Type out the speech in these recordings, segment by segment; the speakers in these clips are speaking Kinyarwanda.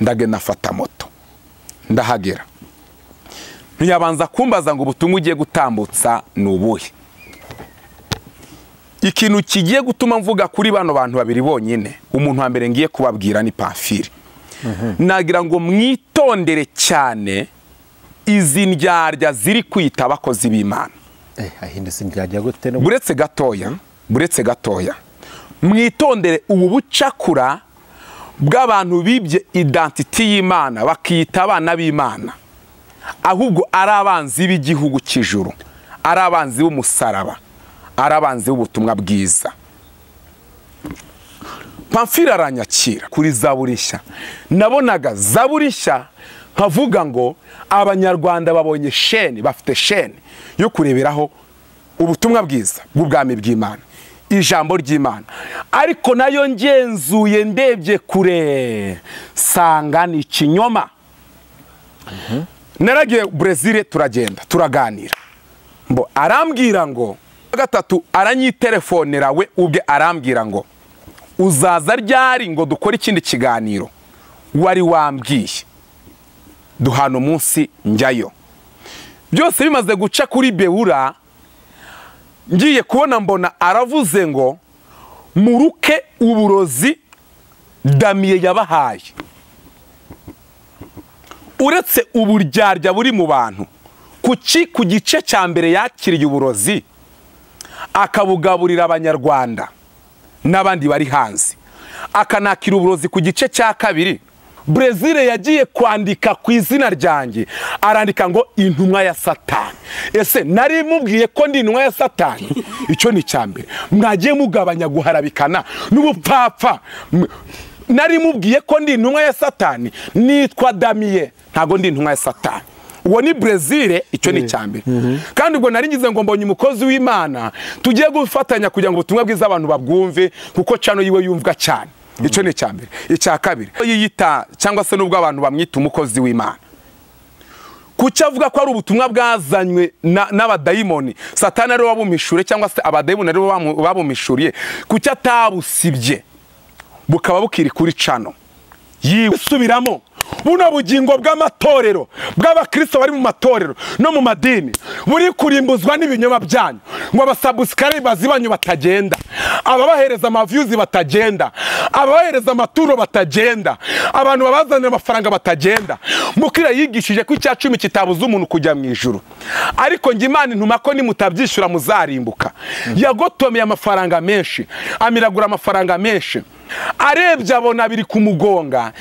ndagenda afata moto ndahagera ntiyabanza kumbaza ngo ubutumwa ugiye gutambutsa ni ubuhe ikintu kigiye gutuma mvuga kuri bano bantu babiri bonyine umuntu wa mbere ngiye kubabwira ni pamfiri nagira ngo mwitondere cyane izi ndyarya ziri kwita abakozi b'imana ahindutse indyarya gute no buretse gatoya buretse gatoya mwitondere ubu bucakura bw'abantu bibye idantiti y'imana bakiyita abana b'imana ahubwo ari abanzi b'igihugu cy'ijuru ari abanzi b'umusaraba ari abanzi b'ubutumwa bwiza pamfiri aranyakira kuri zaburishya nabonaga zaburishya nkavuga ngo abanyarwanda babonye sheni bafite sheni yo kureberaho ubutumwa bwiza bw'ubwami bw'imana ijambo ry'imana ariko nayo ngenzuye ndebye kure sanga ni ikinyoma naragiye burezile turagenda turaganira mbo arambwira ngo gatatu aranyitelefonera we ubwe arambwira ngo uzaza ryari ngo dukore ikindi kiganiro wari wambwiye duhana umunsi njyayo byose bimaze guca kuri bewura ngiye kubona mbona aravuze ngo muruke uburozi damiye yabahaye uretse uburyarya buri mu bantu kuki ku gice cya mbere yakiriye uburozi akabugaburira abanyarwanda n'abandi bari hanze akanakira uburozi ku gice cya kabiri brezil yagiye kwandika ku izina ryanjye arandika ngo intumwa ya satani ese nari mubwiye ko ndi intumwa ya satani icyo ni icya mbere mwagiye mugabanya guharabikana n'ubupfapfa nari mubwiye ko ndi intumwa ya satani nitwa damiye ntabwo ndi intumwa ya satani uwo ni brezil icyo ni icya mbere kandi ubwo nari ngize ngo mbonye umukozi w'imana tugiye gufatanya kugira ngo ubutumwa bwiza abantu babwumve kuko cano yiwe yumvwa cyane icyo ni icya mbere icya kabiri yiyita cyangwa se n'ubwo abantu bamwita umukozi w'imana kuki avuga ko ari ubutumwa bwazanywe n'abadayimoni satani ariwe wabumishure cyangwa se abadayimoni ariwe babumishuriye kuki atabusibye bukaba bukiri kuri cano yisubiramo buno bugingo bw'amatorero bw'abakristo bari mu matorero no mu madini buri kurimbuzwa n'ibinyoma byanyu ngo abasabusikare bazibanyu batagenda ababahereza amaviyuzi batagenda ababahereza amaturo batagenda abantu babazanira amafaranga batagenda mukira yigishije ko icya cumi kitabuza umuntu kujya mu ijoro ariko njye imana intuma ko nimutabyishyura muzarimbuka yagotomeye amafaranga menshi amiragura amafaranga menshi arebye abona biri kumugonga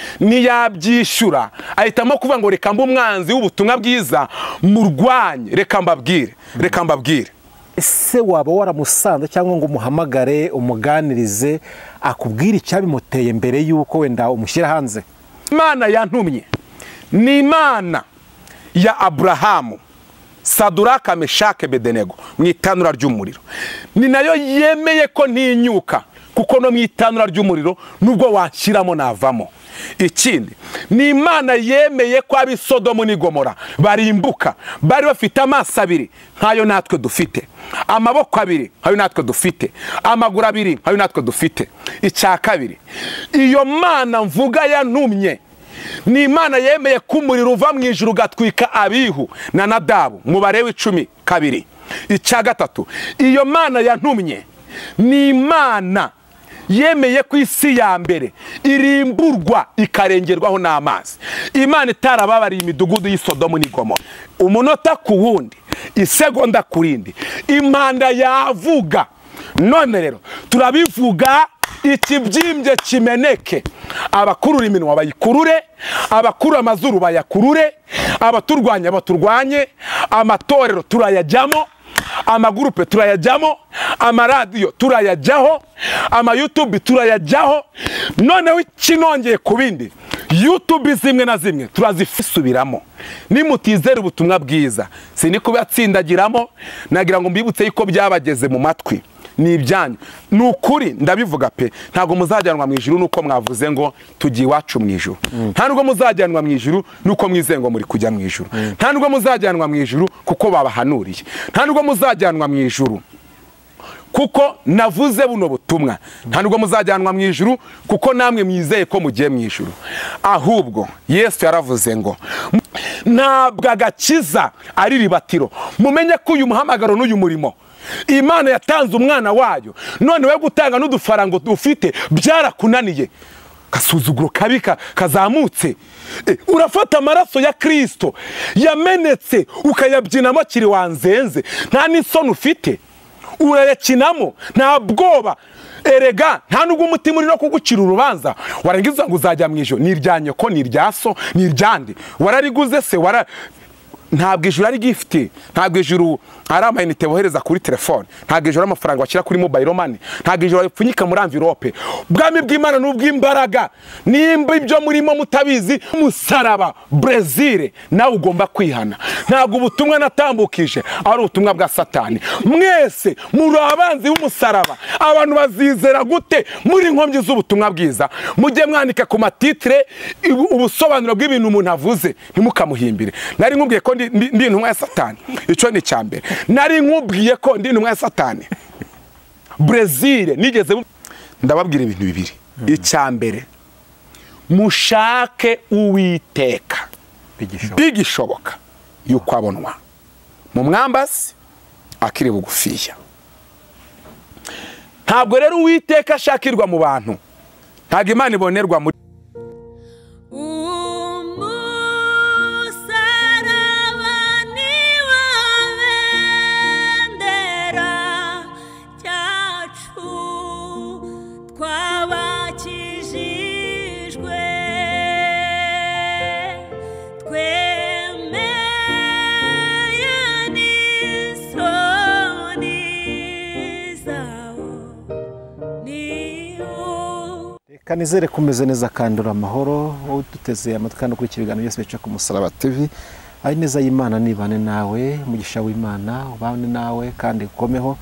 ntiyabyishyura ahitamo kuvuga ngo reka mba umwanzi w'ubutumwa bwiza murwanye reka mbabwire reka mbabwire ese waba waramusanze cyangwa ngo umuhamagare umuganirize akubwire icyabimuteye mbere y'uko wenda umushyira hanze imana yantumye ni imana ya aburahamu saduraka meshake bedenego mu itanura ry'umuriro ni nayo yemeye ko ntinyuka kuko no mu itanura ry'umuriro nubwo washyiramo navamo ikindi ni imana yemeye ko ab'i sodomu n'igomora barimbuka bari bafite amaso abiri nkayo natwe dufite amaboko abiri nkayo natwe dufite amaguru abiri nkayo natwe dufite icya kabiri iyo mana mvuga yanumye ni imana yemeye ko umuriro uva mu ijoro ugatwika abihu na nadabu mubare w'icumi kabiri icya gatatu iyo mana yantumye ni imana yemeye ku isi ya mbere irimburwa ikarengerwaho n'amazi imana itarababariye imidugudu y'isodomu n'igomora umunota ku wundi isegonda ku rindi impanda yavuga none rero turabivuga ikibyimbye kimeneke abakurura iminwa bayikurure abakurura amazuru bayakurure abaturwanya baturwanye amatorero turayajyamo amagurupe turayajyamo amaradiyo turayajyaho amayutubi turayajyaho noneho ikinongeye ku bindi yutubi zimwe na zimwe turazisubiramo nimutizera ubutumwa bwiza si kubatsindagiramo nagira ngo mbibutse yuko byabageze mu matwi ni ibyanyu ni ukuri ndabivuga pe ntabwo muzajyanwa mu ijuru nuko mwavuze ngo tugiye iwacu mu ijuru nta nubwo muzajyanwa mu ijuru nuko mwize ngo muri kujya mu ijuru nta nubwo muzajyanwa mu ijuru kuko babahanuriye nta nubwo muzajyanwa mu ijuru kuko navuze buno butumwa nta nubwo muzajyanwa mu ijuru kuko namwe mwizeye ko mugiye mu ijuru ahubwo yesu yaravuze ngo ntabwo agakiza ari ribatiro mumenye ko uyu muhamagaro n'uyu murimo imana yatanze umwana wayo none we gutanga n'udufaranga dufite byarakunaniye gasuzuguro kabi ka- kazamutse Eh, urafata amaraso ya kirisito yamenetse ukayabyinamo kiri wanzenze nta n'isoni ufite urayakinamo nta bwoba erega nta nubwo umutima uri no kugucira urubanza warangiza ngo uzajya mu ijoro ni irya nyoko ni irya so ni iryande warariguze se wara ntabwo ijuru ari gifite ntabwo ijuru ari amayinite bohereza kuri telefone ntabwo ijuru ari amafaranga bashyira kuri mobayiro mani ntabwo ijuru bapfunyika muri amvirope ubwami bw'imana ni ubw'imbaraga nimba ibyo murimo mutabizi musaraba brezil nawe ugomba kwihana ntabwo ubutumwa natambukije ari ubutumwa bwa satani mwese muri abanzi b'umusaraba abantu bazizera gute muri inkomyi z'ubutumwa bwiza mujye mwandika ku matitire ibu- ubusobanuro bw'ibintu umuntu avuze ntimukamuhimbire nari nkubwiye ko ndi- ndi ndi intumwa ya satani icyo ni icya mbere nari nkubwiye ko ndi intumwa ya satani brezil nigeze mu- ndababwira ibintu bibiri icya mbere mushake uwiteka bigishoboka bigishoboka yuko abonwa mu mwambasi akiri bugufiya ntabwo rero uwiteka ashakirwa mu bantu ntabwo imana ibonerwa muri umusaraba niwo bendera cyacu twabakijijwe twemeye n'isoni zawo niwo reka nizere kumeze neza kandura amahoro wowe uduteze amatwi kandi ukurikira ibiganiro byose bica ku musaraba tv ari neza y'imana nibane nawe umugisha w'imana ubane nawe kandi ukomeho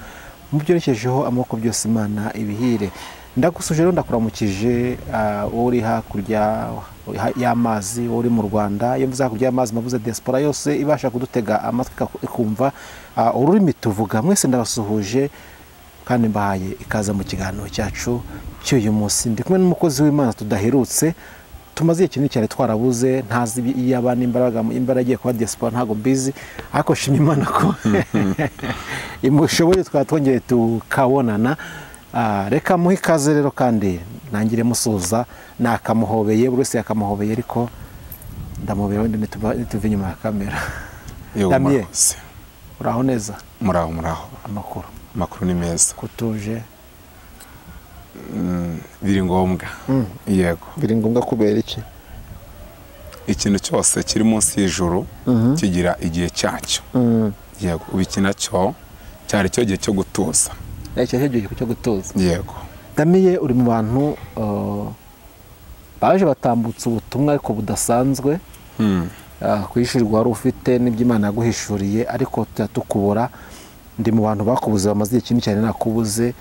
mubyorekejeho amaboko byose imana ibihire ndagusuje rero ndakuramukije ah, wowe uri hakurya y'amazi wowe uri mu rwanda iyo mvuze hakurya y'amazi mavuze diaspora yose ibasha kudutega amatwi ikaku- ikumva ah, ururimi tuvuga mwese ndabasuhuje kandi mbahaye ikaza mu kiganiro cyacu cy'uyu munsi ndi kumwe n'umukozi w'imana tudaherutse tumaze igihe kinini cyane twarabuze ntazi ibi- iyo aba n'imbaraga imbaraga igiye kuba diaspora ntabwo mbizi ariko shima imana ko imushoboye twaba twongeye tukabonana Ah, reka muhe ikaze rero kandi ntangire musuhuza nakamuhobeye buri wese yakamuhobeye ariko ndamubera wenda nituba- nituve inyuma ya kamera Yego, Damien. murakoze. uraho neza muraho muraho amakuru amakuru ni meza kutuje biri ngombwa yego biri ngombwa kubera iki ikintu cyose kiri munsi y'ijuru kigira igihe cyacyo yego ubu iki nacyo cyari cyo gihe cyo gutuza icyo gihe cyo gutuza yego damiye uri mu bantu uh, baje batambutse ubutumwa ariko budasanzwe uh, kwishyurwa wari ufite n'iby'imana yaguhishuriye ariko tujya tukubura ndi mu bantu bakubuze bamaze igihe kinini cyane nakubuze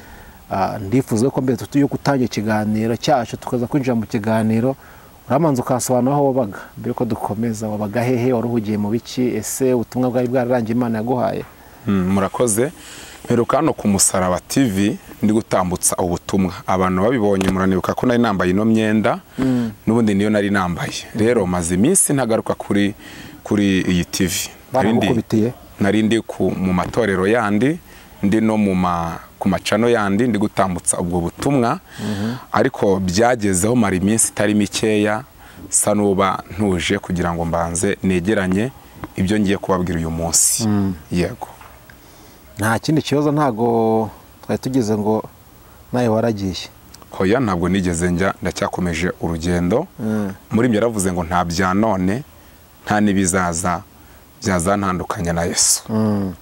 uh, ndifuza ko mbere tutuye gutangira ikiganiro cyacu tukaza kwinjira mu kiganiro uramanza ukasobanura aho wabaga mbere ko dukomeza wabaga hehe wari uhugiye mu biki ese ubutumwa bwari bwararangiye imana yaguhaye Mm, murakoze mperuka hano ku musaraba tv ndi gutambutsa ubutumwa abantu babibonye muranibuka ko nari nambaye ino myenda n'ubundi niyo nari nambaye rero maze iminsi ntagaruka kuri kuri iyi tv Nari ndi- Baragukubitiye? nari ndi ku- mu matorero yandi ndi no mu ma ku macano yandi ndi gutambutsa ubwo butumwa ariko byagezeho mara iminsi itari mikeya sa n'uba ntuje kugira ngo mbanze negeranye ibyo ngiye kubabwira uyu munsi yego nta kindi kibazo ntago twari tugize ngo nawe waragiye hoya ntabwo nigeze njya ndacyakomeje urugendo Mm. muri ibyo yaravuze ngo nta bya none nta n'ibizaza byazantandukanya na yesu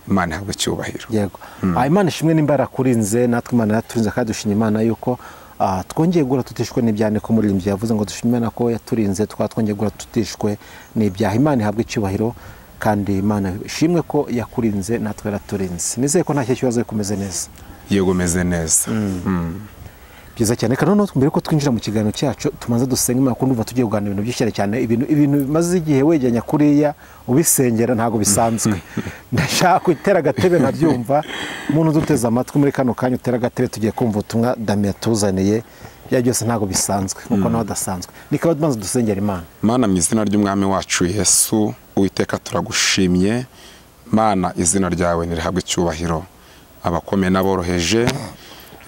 imana ihabwa icyubahiro yego Ah, imana ishimwe nimba yarakurinze natwe imana yaturinze kandi dushima imana yuko ah, twongeye guhura tutishwe n'ibyaha ko umuririmbyi yavuze ngo dushime imana ko yaturinze tukaba twongeye guhura tutishwe n'ibyaha imana ihabwa icyubahiro kandi imana ishimwe ko yakurinze natwe yaraturinze nizeye ko nta kibazo kumeze neza yego meze neza byiza cyane reka noneho mbere yuko twinjira mu kiganiro cyacu tumanze dusenge imana kuko ndumva tugiye kuganira ibintu byinshi cyane cyane ibintu ibintu bimaze igihe wegeranya kuriya ubisengera ntabwo bisanzwe ndashaka gutera agatebe nkabyumva umuntu uduteze amatwi muri kano kanya utera agatebe tugiye kumva ubutumwa damiya tuzaniye ibyo byose ntabwo bisanzwe kuko nawe adasanzwe nikaba tumaze dusengera imana mana mu izina ry'umwami wacu yesu uwiteka turagushimye mana izina ryawe ntirihabwe icyubahiro abakomeye n'aboroheje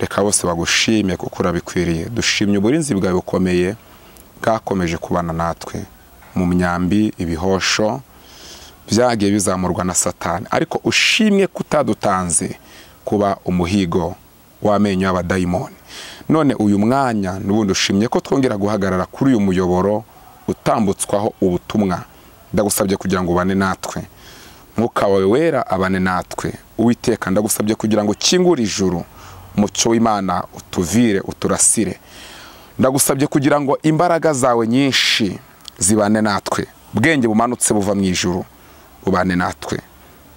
reka bose bagushime kuko urabikwiriye dushimye uburinzi bwawe bukomeye bwakomeje kubana natwe mu myambi ibihosho byagiye bizamurwa na satani ariko ushimwe kutadutanze kuba umuhigo w'amenyo y'abadayimoni none uyu mwanya n'ubundi ushimye ko twongera guhagarara kuri uyu muyoboro utambutswaho ubutumwa ndagusabye kugira ngo ubane natwe mwuka wawe wera abane natwe uwiteka ndagusabye kugira ngo ukingure ijuru umucyo w'imana utuvire uturasire ndagusabye kugira ngo imbaraga zawe nyinshi zibane natwe ubwenge bumanutse buva mu ijuru bubane natwe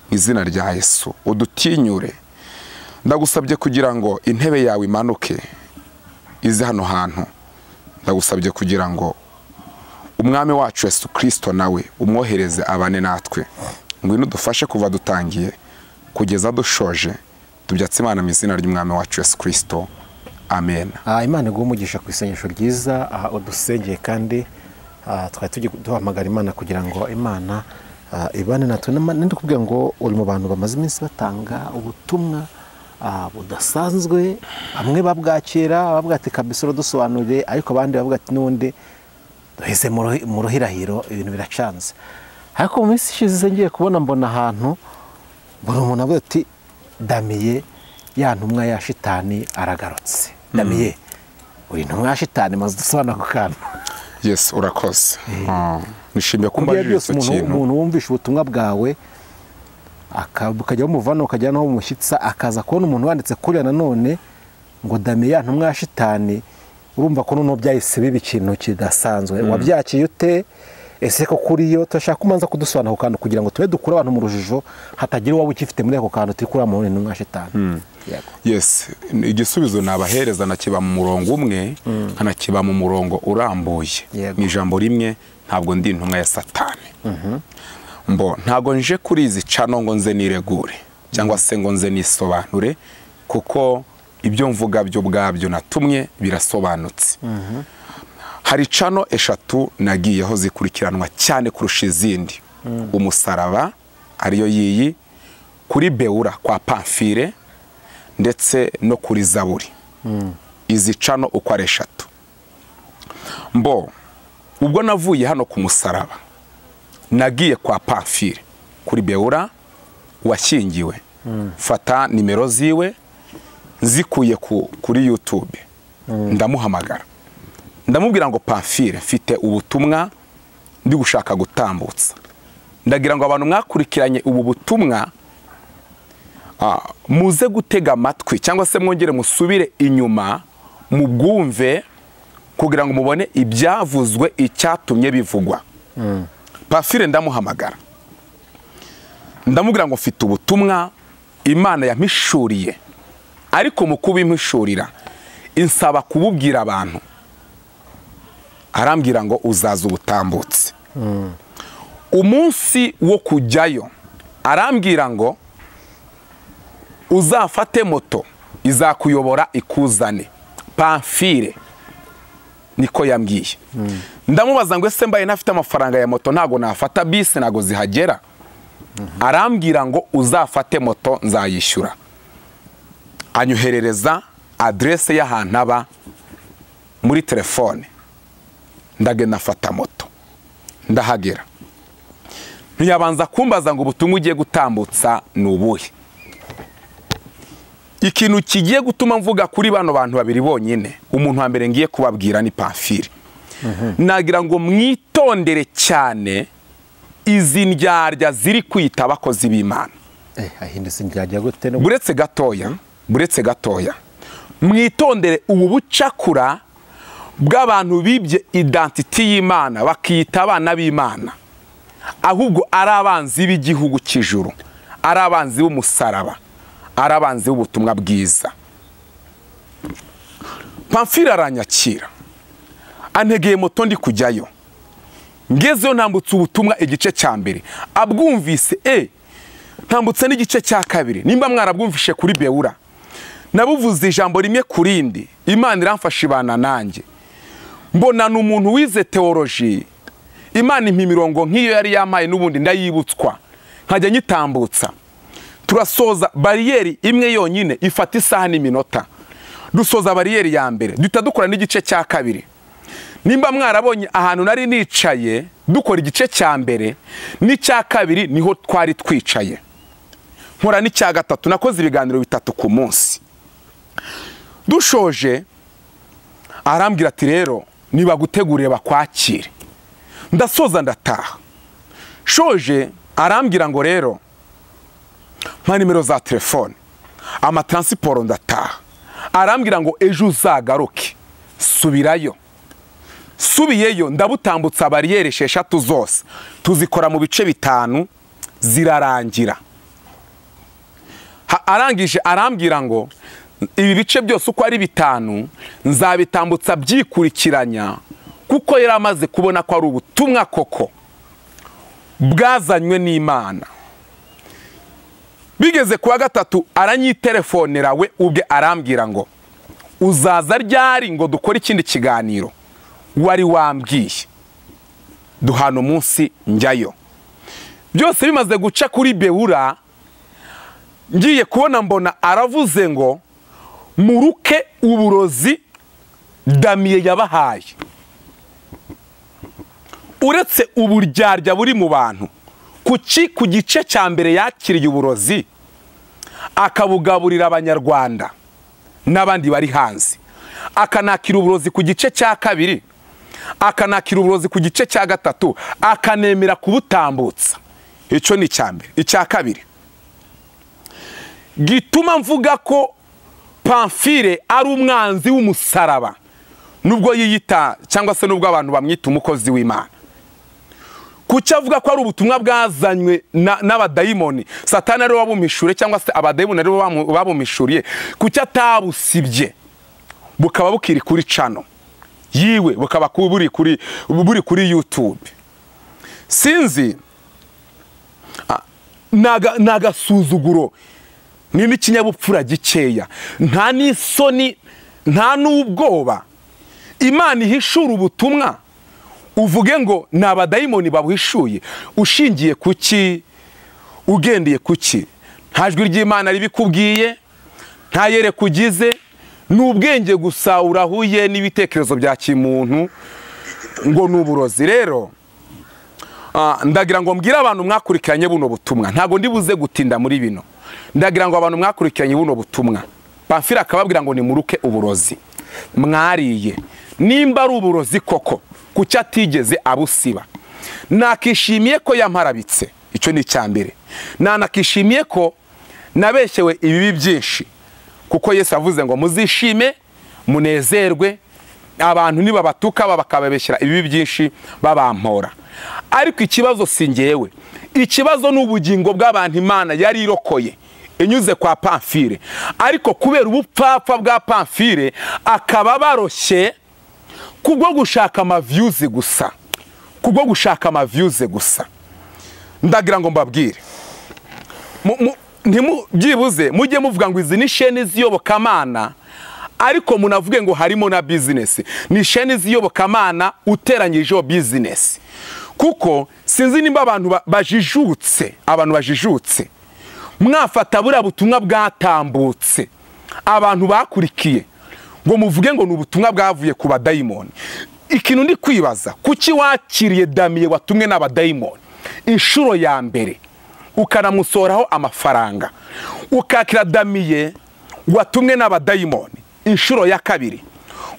mu izina rya yesu udutinyure ndagusabye kugira ngo intebe yawe imanuke ize hano hantu ndagusabye kugira ngo umwami wacu yesu kirisito nawe umwohereze abane natwe ngwino udufashe kuva dutangiye kugeza dushoje tubyatse imana mu izina ry'umwami wacu yesu kirisito amen Ah, imana iguha umugisha ku isengesho ryiza aha udusengeye kandi ah, twari tugiye duhamagara imana kugira ngo imana ah, ibane natwe N'ama- ninde ukubwira ngo uri mu bantu bamaze iminsi batanga ubutumwa ah, budasanzwe bamwe babwakira bavuga ati kabisa uradusobanuriye ariko abandi bavuga ati n'ubundi duheze mu ruhi- mu ruhirahiro ibintu biracanze ariko mu minsi ishize ngiye kubona mbona ahantu buri umuntu avuga ati damiye ya ntumwa ya shitani aragarutse damiye uri ntumwa ya shitani maze dusobanura ako kantu yesu urakoze Ah, nishimiye ko ibyo umbajije byose icyo umuntu kintu umuntu wumvisha ubutumwa bwawe aka- ukajya bumuvana ukajya naho bumushyitsa akaza kubona umuntu wanditse kuriya nanone ngo damiye ya ntumwa ya shitani urumva ko noneho byahise biba ikintu kidasanzwe wabyakiye ute ese ko kuri yo turashaka ko umanza kudusobanura ako kantu kugira ngo tube dukure abantu mu rujijo hatagira uwaba ukifite muri ako kantu turi kuriya muntu ni intumwa ya shitani Yego. yes igisubizo nabahereza nakiba mu murongo umwe nkanakiba mu murongo urambuye Yego. mu ijambo rimwe ntabwo ndi intumwa ya satani mbo ntabwo nje kuri izi cano ngo nze niregure cyangwa se ngo nze nisobanure kuko ibyo mvuga byo ubwabyo natumye birasobanutse hari cano eshatu nagiyeho zikurikiranwa cyane kurusha izindi umusaraba ariyo yiyi kuri bewura kwa pamfire ndetse no kuri zaburi izi cano uko ari eshatu mbo ubwo navuye hano ku musaraba nagiye kwa pamfire kuri bewura washyingiwe fata nimero ziwe nzikuye ku- kuri yutube ndamuhamagara ndamubwira ngo pamfire mfite ubutumwa ndi gushaka gutambutsa ndagira ngo abantu mwakurikiranye ubu butumwa ah, muze gutega amatwi cyangwa se mwongere musubire inyuma mubwumve kugira ngo mubone ibyavuzwe icyatumye bivugwa pamfire ndamuhamagara ndamubwira ngo mfite ubutumwa imana yampishuriye ariko mu kubimpishurira insaba kububwira abantu arambwira ngo uzaza ubutambutse umunsi wo kujyayo arambwira ngo uzafate moto izakuyobora ikuzane pamfire niko yambwiye ndamubaza ngo ese mbaye ntafite amafaranga ya moto ntago nafata bisi ntago zihagera arambwira ngo uzafate moto nzayishyura anyoherereza aderese y'ahantu aba muri telefone ndagenda afata moto ndahagera ntiyabanza kumbaza ngo ubutumwa ugiye gutambutsa ni ubuhe ikintu kigiye gutuma mvuga kuri bano bantu babiri bonyine umuntu wa mbere ngiye kubabwira ni pamfire nagira ngo mwitondere cyane izi ndyarya ziri kwita abakozi b'imana eh ahindutse njyajya gute no buretse gatoya buretse gatoya mwitondere ubu bucakura bw'abantu bibye idantiti y'imana bakiyita abana b'imana ahubwo ari abanzi b'igihugu cy'ijuru ari abanzi b'umusaraba ari abanzi b'ubutumwa bwiza pamfiri aranyakira antegeye moto ndi kujyayo ngezeyo ntambutse ubutumwa igice cya mbere abwumvise e ntambutse n'igice cya kabiri nimba mwarabwumvishe kuri bewura nabuvuze ijambo rimwe ku rindi imana iramfasha ibana nanjye mbona ni umuntu wize teoloji imana impa imirongo nk'iyo yari yampaye n'ubundi ndayibutswa nkajya nyitambutsa turasoza bariyeri imwe yonyine ifata isaha n'iminota dusoza bariyeri ya mbere duhita dukora n'igice cya kabiri nimba mwarabonye ahantu nari nicaye dukora igice cya mbere n'icya kabiri niho twari twicaye nkora n'icya gatatu nakoze ibiganiro bitatu ku munsi dushoje arambwira ati rero nibagutegurire bakwakire ndasoza ndataha shoje arambwira ngo rero mpa nimero za telefone amataransiporo ndataha arambwira ngo ejo uzagaruke subirayo subiyeyo ndabutambutsa bariyeri esheshatu zose tuzikora mu bice bitanu zirarangira Ha- arangije arambwira ngo ibi bice byose uko ari bitanu nzabitambutsa byikurikiranya kuko yari amaze kubona ko ari ubutumwa koko bwazanywe n'imana bigeze ku wa gatatu aranyitelefonera we ubwe arambwira ngo uzaza ryari ngo dukore ikindi kiganiro wari wambwiye duhana umunsi njyayo byose bimaze guca kuri bewura ngiye kubona mbona aravuze ngo muruke uburozi damiye yabahaye uretse uburyarya buri mu bantu ku ki- ku gice cya mbere yakiriye uburozi akabugaburira abanyarwanda n'abandi bari hanze akanakira uburozi ku gice cya kabiri akanakira uburozi ku gice cya gatatu akanemera kubutambutsa icyo ni icya mbere icya kabiri gituma mvuga ko pamfire ari umwanzi w'umusaraba nubwo yiyita cyangwa se nubwo abantu bamwita umukozi w'imana kuki avuga ko ari ubutumwa bwazanywe na- n'abadayimoni satani ariwe wabumishuriye cyangwa se abadayimoni aribo bamu- babumishuriye kuki atabusibye bukaba bukiri kuri cano yiwe bukaba ku- buri kuri buri kuri yutube sinzi Ah, ni aga- ni agasuzuguro ni n'ikinyabupfura gikeya nta n'isoni nta n'ubwoba imana ihishura ubutumwa uvuge ngo ni abadayimoni babuhishuye ushingiye ku ki ugendeye ku ki nta jwi ry'imana ribikubwiye nta yereka ugize ni ubwenge gusa urahuye n'ibitekerezo bya kimuntu ngo ni uburozi rero Ah, ndagira ngo mbwire abantu mwakurikiranye buno butumwa ntabwo ndi buze gutinda muri bino ndagira ngo abantu mwakurikiranye buno butumwa pamfira akababwira ngo nimuruke uburozi mwariye nimba ari uburozi koko kuki atigeze abusiba nakishimiye ko yamparabitse icyo ni icya mbere nanakishimiye ko nabeshyewe ibibi byinshi kuko yesu avuze ngo muzishime munezerwe abantu nibabatuka bakababeshyira ibibi byinshi babampora ariko ikibazo si ngewe ikibazo ni ubugingo bw'abantu imana yari irokoye inyuze kwa pamfire ariko kubera ubupfapfa bwa pamfire akaba baroshye kubwo gushaka amaviyuzi gusa kubwo gushaka amaviyuzi gusa ndagira ngo mbabwire mu- mu- ntimu- byibuze mujye muvuga ngo izi ni sheni z'iyobokamana ariko munavuge ngo harimo na bizinesi ni sheni z'iyobokamana uteranyijeho bizinesi kuko sinzi nimba abantu ba- bajijutse abantu bajijutse mwafata buriya butumwa bwatambutse abantu bakurikiye ngo muvuge ngo ni ubutumwa bwavuye ku badayimoni ikintu ndi kwibaza kuki wakiriye damiye watumwe n'abadayimoni inshuro ya mbere ukanamusohoraho amafaranga ukakira damiye watumwe n'abadayimoni inshuro ya kabiri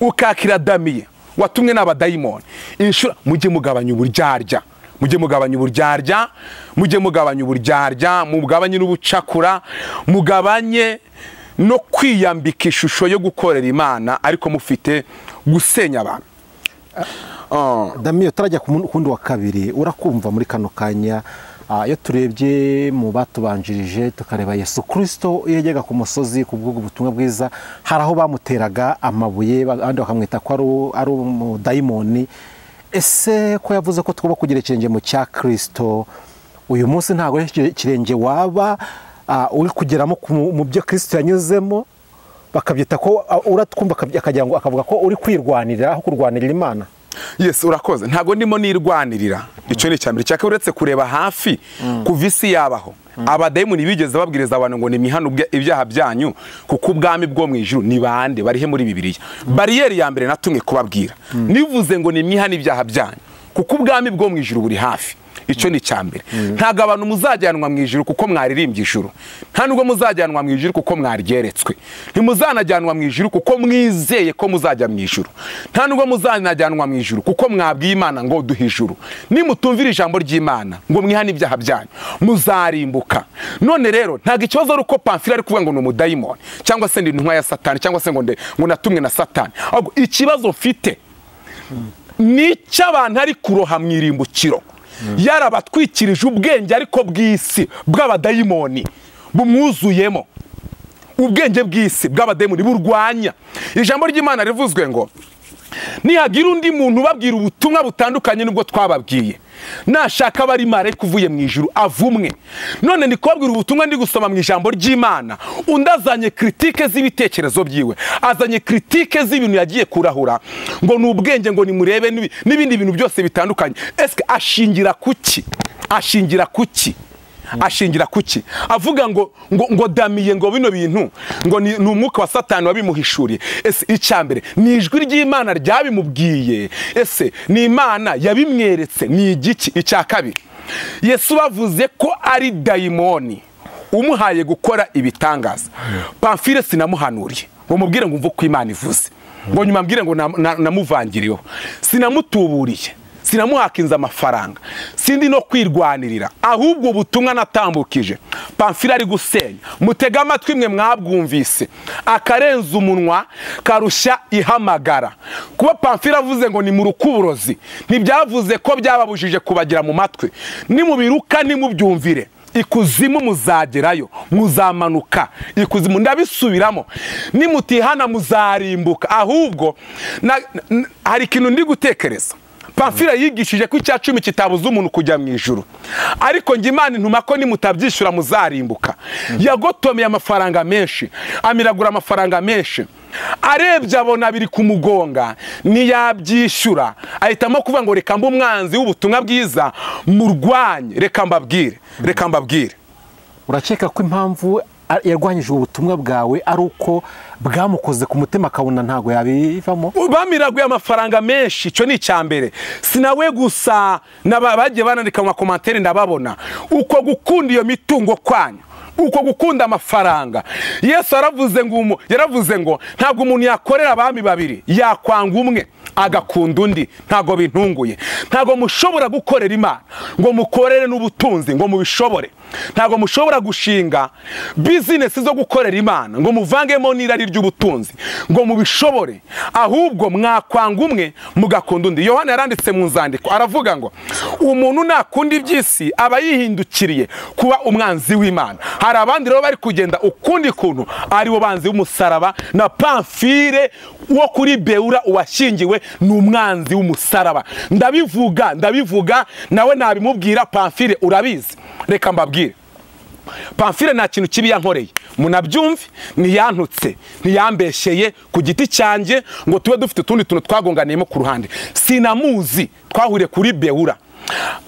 ukakira damiye watumwe n'abadayimoni inshuro mujye mugabanya uburyarya mujye mugabanya uburyarya mujye mugabanya uburyarya mugabanye n'ubucakura mugabanye no kwiyambika ishusho yo gukorera imana ariko mufite gusenya abantu Oh. damiyo turajya ku mu- kundi wa kabiri urakumva muri kano kanya ah, iyo turebye mu batubanjirije tukareba yesu kirisito iyo yajyaga ku musozi ku bw'ubwo butumwa bwiza hari aho bamuteraga amabuye ba- abandi bakamwita ko ari u- ari umudayimoni ese ko yavuze ko tugomba kugira ikirenge mu cya kirisito uyu munsi ntabwo ari ikire- ikirenge waba ah, uri kugeramo ku- mu byo kirisito yanyuzemo bakabyita ko ah, uratwumva akabya- akagira ngo akavuga ko uri kwirwanirira aho kurwanirira imana yes urakoze ntabwo ndimo nirwanirira icyo ni icyambere cyaka uretse kureba hafi kuva isi yabaho abadayimoni bigeze babwiriza abantu ngo nimihano ibyaha byanyu kuko ubwami bwo mu ijuru ni bande barihe muri bibiliya bariyeri ya mbere natumwe kubabwira nivuze ngo nimwihane ibyaha byanyu kuko ubwami bwo mu ijuru buri hafi icyo ni icyambere ntabwo abantu muzajyanwa mu ijuru kuko mwaririmbye ijuru nta nubwo muzajyanwa mu ijuru kuko mwaryeretswe ntimuzanajyanwa mu ijuru kuko mwizeye ko muzajya mu ijuru nta nubwo muzanajyanwa mu ijuru kuko mwabwiye imana ngo duhe ijuru nimutumvira ijambo ry'imana ngo mwihane ibyaha byanyu muzarimbuka none rero ntabwo ikibazo ari uko pamfila ari kuvuga ngo ni umudayimoni cyangwa se ndi intumwa ya satani cyangwa se ngo nde- ngo natumwe na satani ahubwo ikibazo mfite ni icy'abantu ari kuroha mu irimbukiro yarabatwikirije ubwenge ariko bw'isi bw'abadayimoni bumwuzuyemo ubwenge bw'isi bw'abadayimoni burwanya ijambo ry'imana rivuzwe ngo nihagira undi muntu ubabwira ubutumwa butandukanye n'ubwo twababwiye nashaka aba ari marayika uvuye mu ijuru avumwe none ndi kubabwira ubutumwa ndi gusoma mu ijambo ry'imana undi azanye kiritike z'ibitekerezo byiwe azanye kiritike z'ibintu yagiye kurahura ngo ni ubwenge ngo nimurebe n'ibi- n'ibindi bintu byose bitandukanye ese ashingira kuki ashingira kuki ashingira kuki avuga ngo ngo ngo damiye ngo bino bintu ngo ni ni umwuka wa satani wabimuhishuriye ese icyambere ni ijwi ry'imana ryabimubwiye ese ni imana yabimweretse ni igiki icya kabiri yesu bavuze ko ari dayimoni umuhaye gukora ibitangaza pamfile sinamuhanuriye ngo mubwire ngo umve uko imana ivuze ngo nyuma mbwire ngo na- na- namuvangiriyeho sinamutuburiye sinamuhakinze amafaranga sindi no kwirwanirira ahubwo ubutumwa natambukije pamfila ari gusenya mutega amatwi mwe mwabwumvise akarenza umunwa karushya ihamagara kuba pamfila avuze ngo ni mu rukuburozi ntibyavuze ko byababujije kubagira mu matwi nimubiruka nimubyumvire ikuzimu muzagerayo muzamanuka ikuzimu ndabisubiramo nimutihana muzarimbuka ahubwo na- n- hari ikintu ndi gutekereza pamfila yigishije ko icya cumi kitabuza umuntu kujya mu ijuru ariko njye imana intuma ko nimutabyishyura muzarimbuka yagotomeye amafaranga menshi amiragura amafaranga menshi arebye abona biri kumugonga ntiyabyishyura ahitamo kuvuga ngo reka mbe umwanzi w'ubutumwa bwiza murwanye reka mbabwire reka mbabwire urakeka ko impamvu a- yarwanyije ubutumwa bwawe ari uko bwamukoze ku mutima akabona ntabwo yabivamo bamiraguye amafaranga menshi icyo ni icyambere si nawe gusa n'aba- bagiye banandika mu makomantere ndababona uko gukunda iyo mitungo kwanyu uko gukunda amafaranga yesu yaravuze ngo umu- yaravuze ngo ntabwo umuntu yakorera abami babiri yakwanga umwe agakunda undi ntabwo bintunguye ntabwo mushobora gukorera imana ngo mukorere n'ubutunzi ngo mubishobore ntabwo mushobora gushinga bizinesi zo gukorera imana ngo muvangemo n'irari ry'ubutunzi ngo mubishobore ahubwo mwakwanga umwe mugakunda undi yohana yaranditse mu nzandiko aravuga ngo umuntu nakunda iby'isi aba yihindukiriye kuba umwanzi w'imana hari abandi rero bari kugenda ukundi kuntu ari bo banzi w'umusaraba na pamfire wo kuri beura uwashyingiwe ni umwanzi w'umusaraba ndabivuga ndabivuga nawe nabimubwira pamfire urabizi reka mbabwire pamfile nta kintu kibi yankoreye munabyumve ntiyantutse ntiyambeshyeye ku giti cyanjye ngo tube dufite utundi tuntu twagonganiyemo ku ruhande sinamuzi twahuriye kuri bewura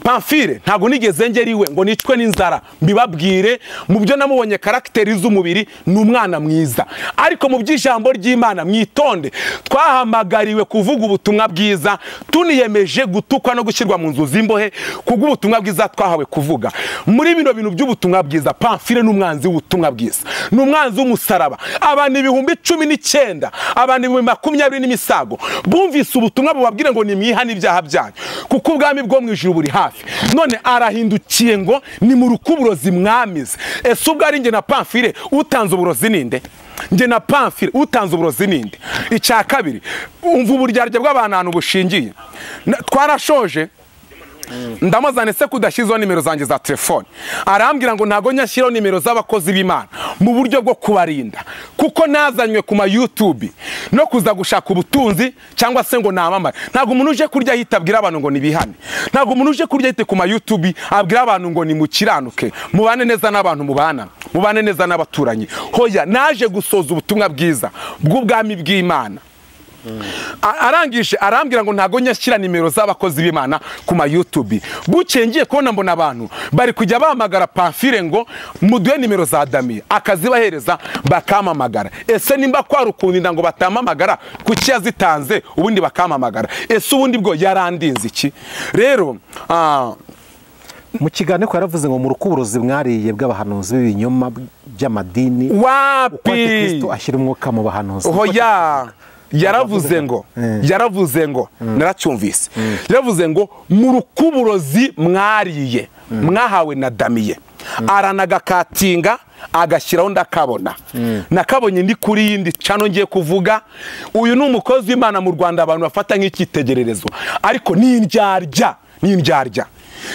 pamfile ntabwo nigeze ngera iwe ngo nicwe n'inzara mbibabwire mu byo namubonye karagiteri z'umubiri ni umwana mwiza ariko mu by'ijambo ry'imana mwitonde twahamagariwe kuvuga ubutumwa bwiza tuniyemeje gutukwa no gushyirwa mu nzu z'imbohe kubw'ubutumwa bwiza twahawe kuvuga muri bino bintu by'ubutumwa bwiza pamfile ni umwanzi w'ubutumwa bwiza ni umwanzi w'umusaraba abantu ibihumbi cumi n'icyenda abantu ibihumbi makumyabiri n'imisago bumvise ubutumwa bubabwire ngo nimwihane ibyaha byanyu kuko ubwami bwo mu ijuru buri hafi none arahindukiye ngo ni mu rukuburozi mwamize ese ubwo ari njye na pamfile utanze uburozi ninde njye na pamfire utanze uburozi ninde icya kabiri umva uburyarya bw'abantu ahantu bushingiye Na- twarashoje ndamuzane se kudashyizeho nimero zanjye za telefone arambwira ngo ntabwo nyashyiraho nimero z'abakozi b'imana mu buryo bwo kubarinda kuko nazanywe ku ma YouTube no kuza gushaka ubutunzi cyangwa se ngo namamare ntabwo umuntu uje kurya ahita abwira abantu ngo nibihane ntabwo umuntu uje kurya ahita ku ma YouTube abwira abantu ngo nimukiranuke mubane neza n'abantu mubana mubane neza n'abaturanyi hoya naje gusoza ubutumwa bwiza bw'ubwami bw'imana A- arangije arambwira ngo ntago nyashyira nimero z'abakozi b'imana ku ma YouTube bukeye ngiye kubona mbona abantu bari kujya bahamagara pamfire ngo muduhe nimero za damiye akazibahereza bakamamagara ese nimba kwari ukundinda ngo batamamagara kuki yazitanze ubundi bakamamagara ese ubundi bwo yarandinze iki rero ah, mu kiganiro ko yaravuze ngo mu rukuburozi mwariye bw'abahanuzi b'ibinyoma by'amadini uko wapi antikristo ashyira umwuka mu bahanuzi hoya yaravuze ngo Mm. yaravuze ngo naracyumvise yaravuze ngo mu rukuburozi mwariye mwahawe na damiye aranagakatinga agashyiraho ndakabona nakabonye ndi kuri yindi cano ngiye kuvuga uyu ni umukozi w'imana mu rwanda abantu bafata nk'icyitegererezo ariko ni indyarya ni indyarya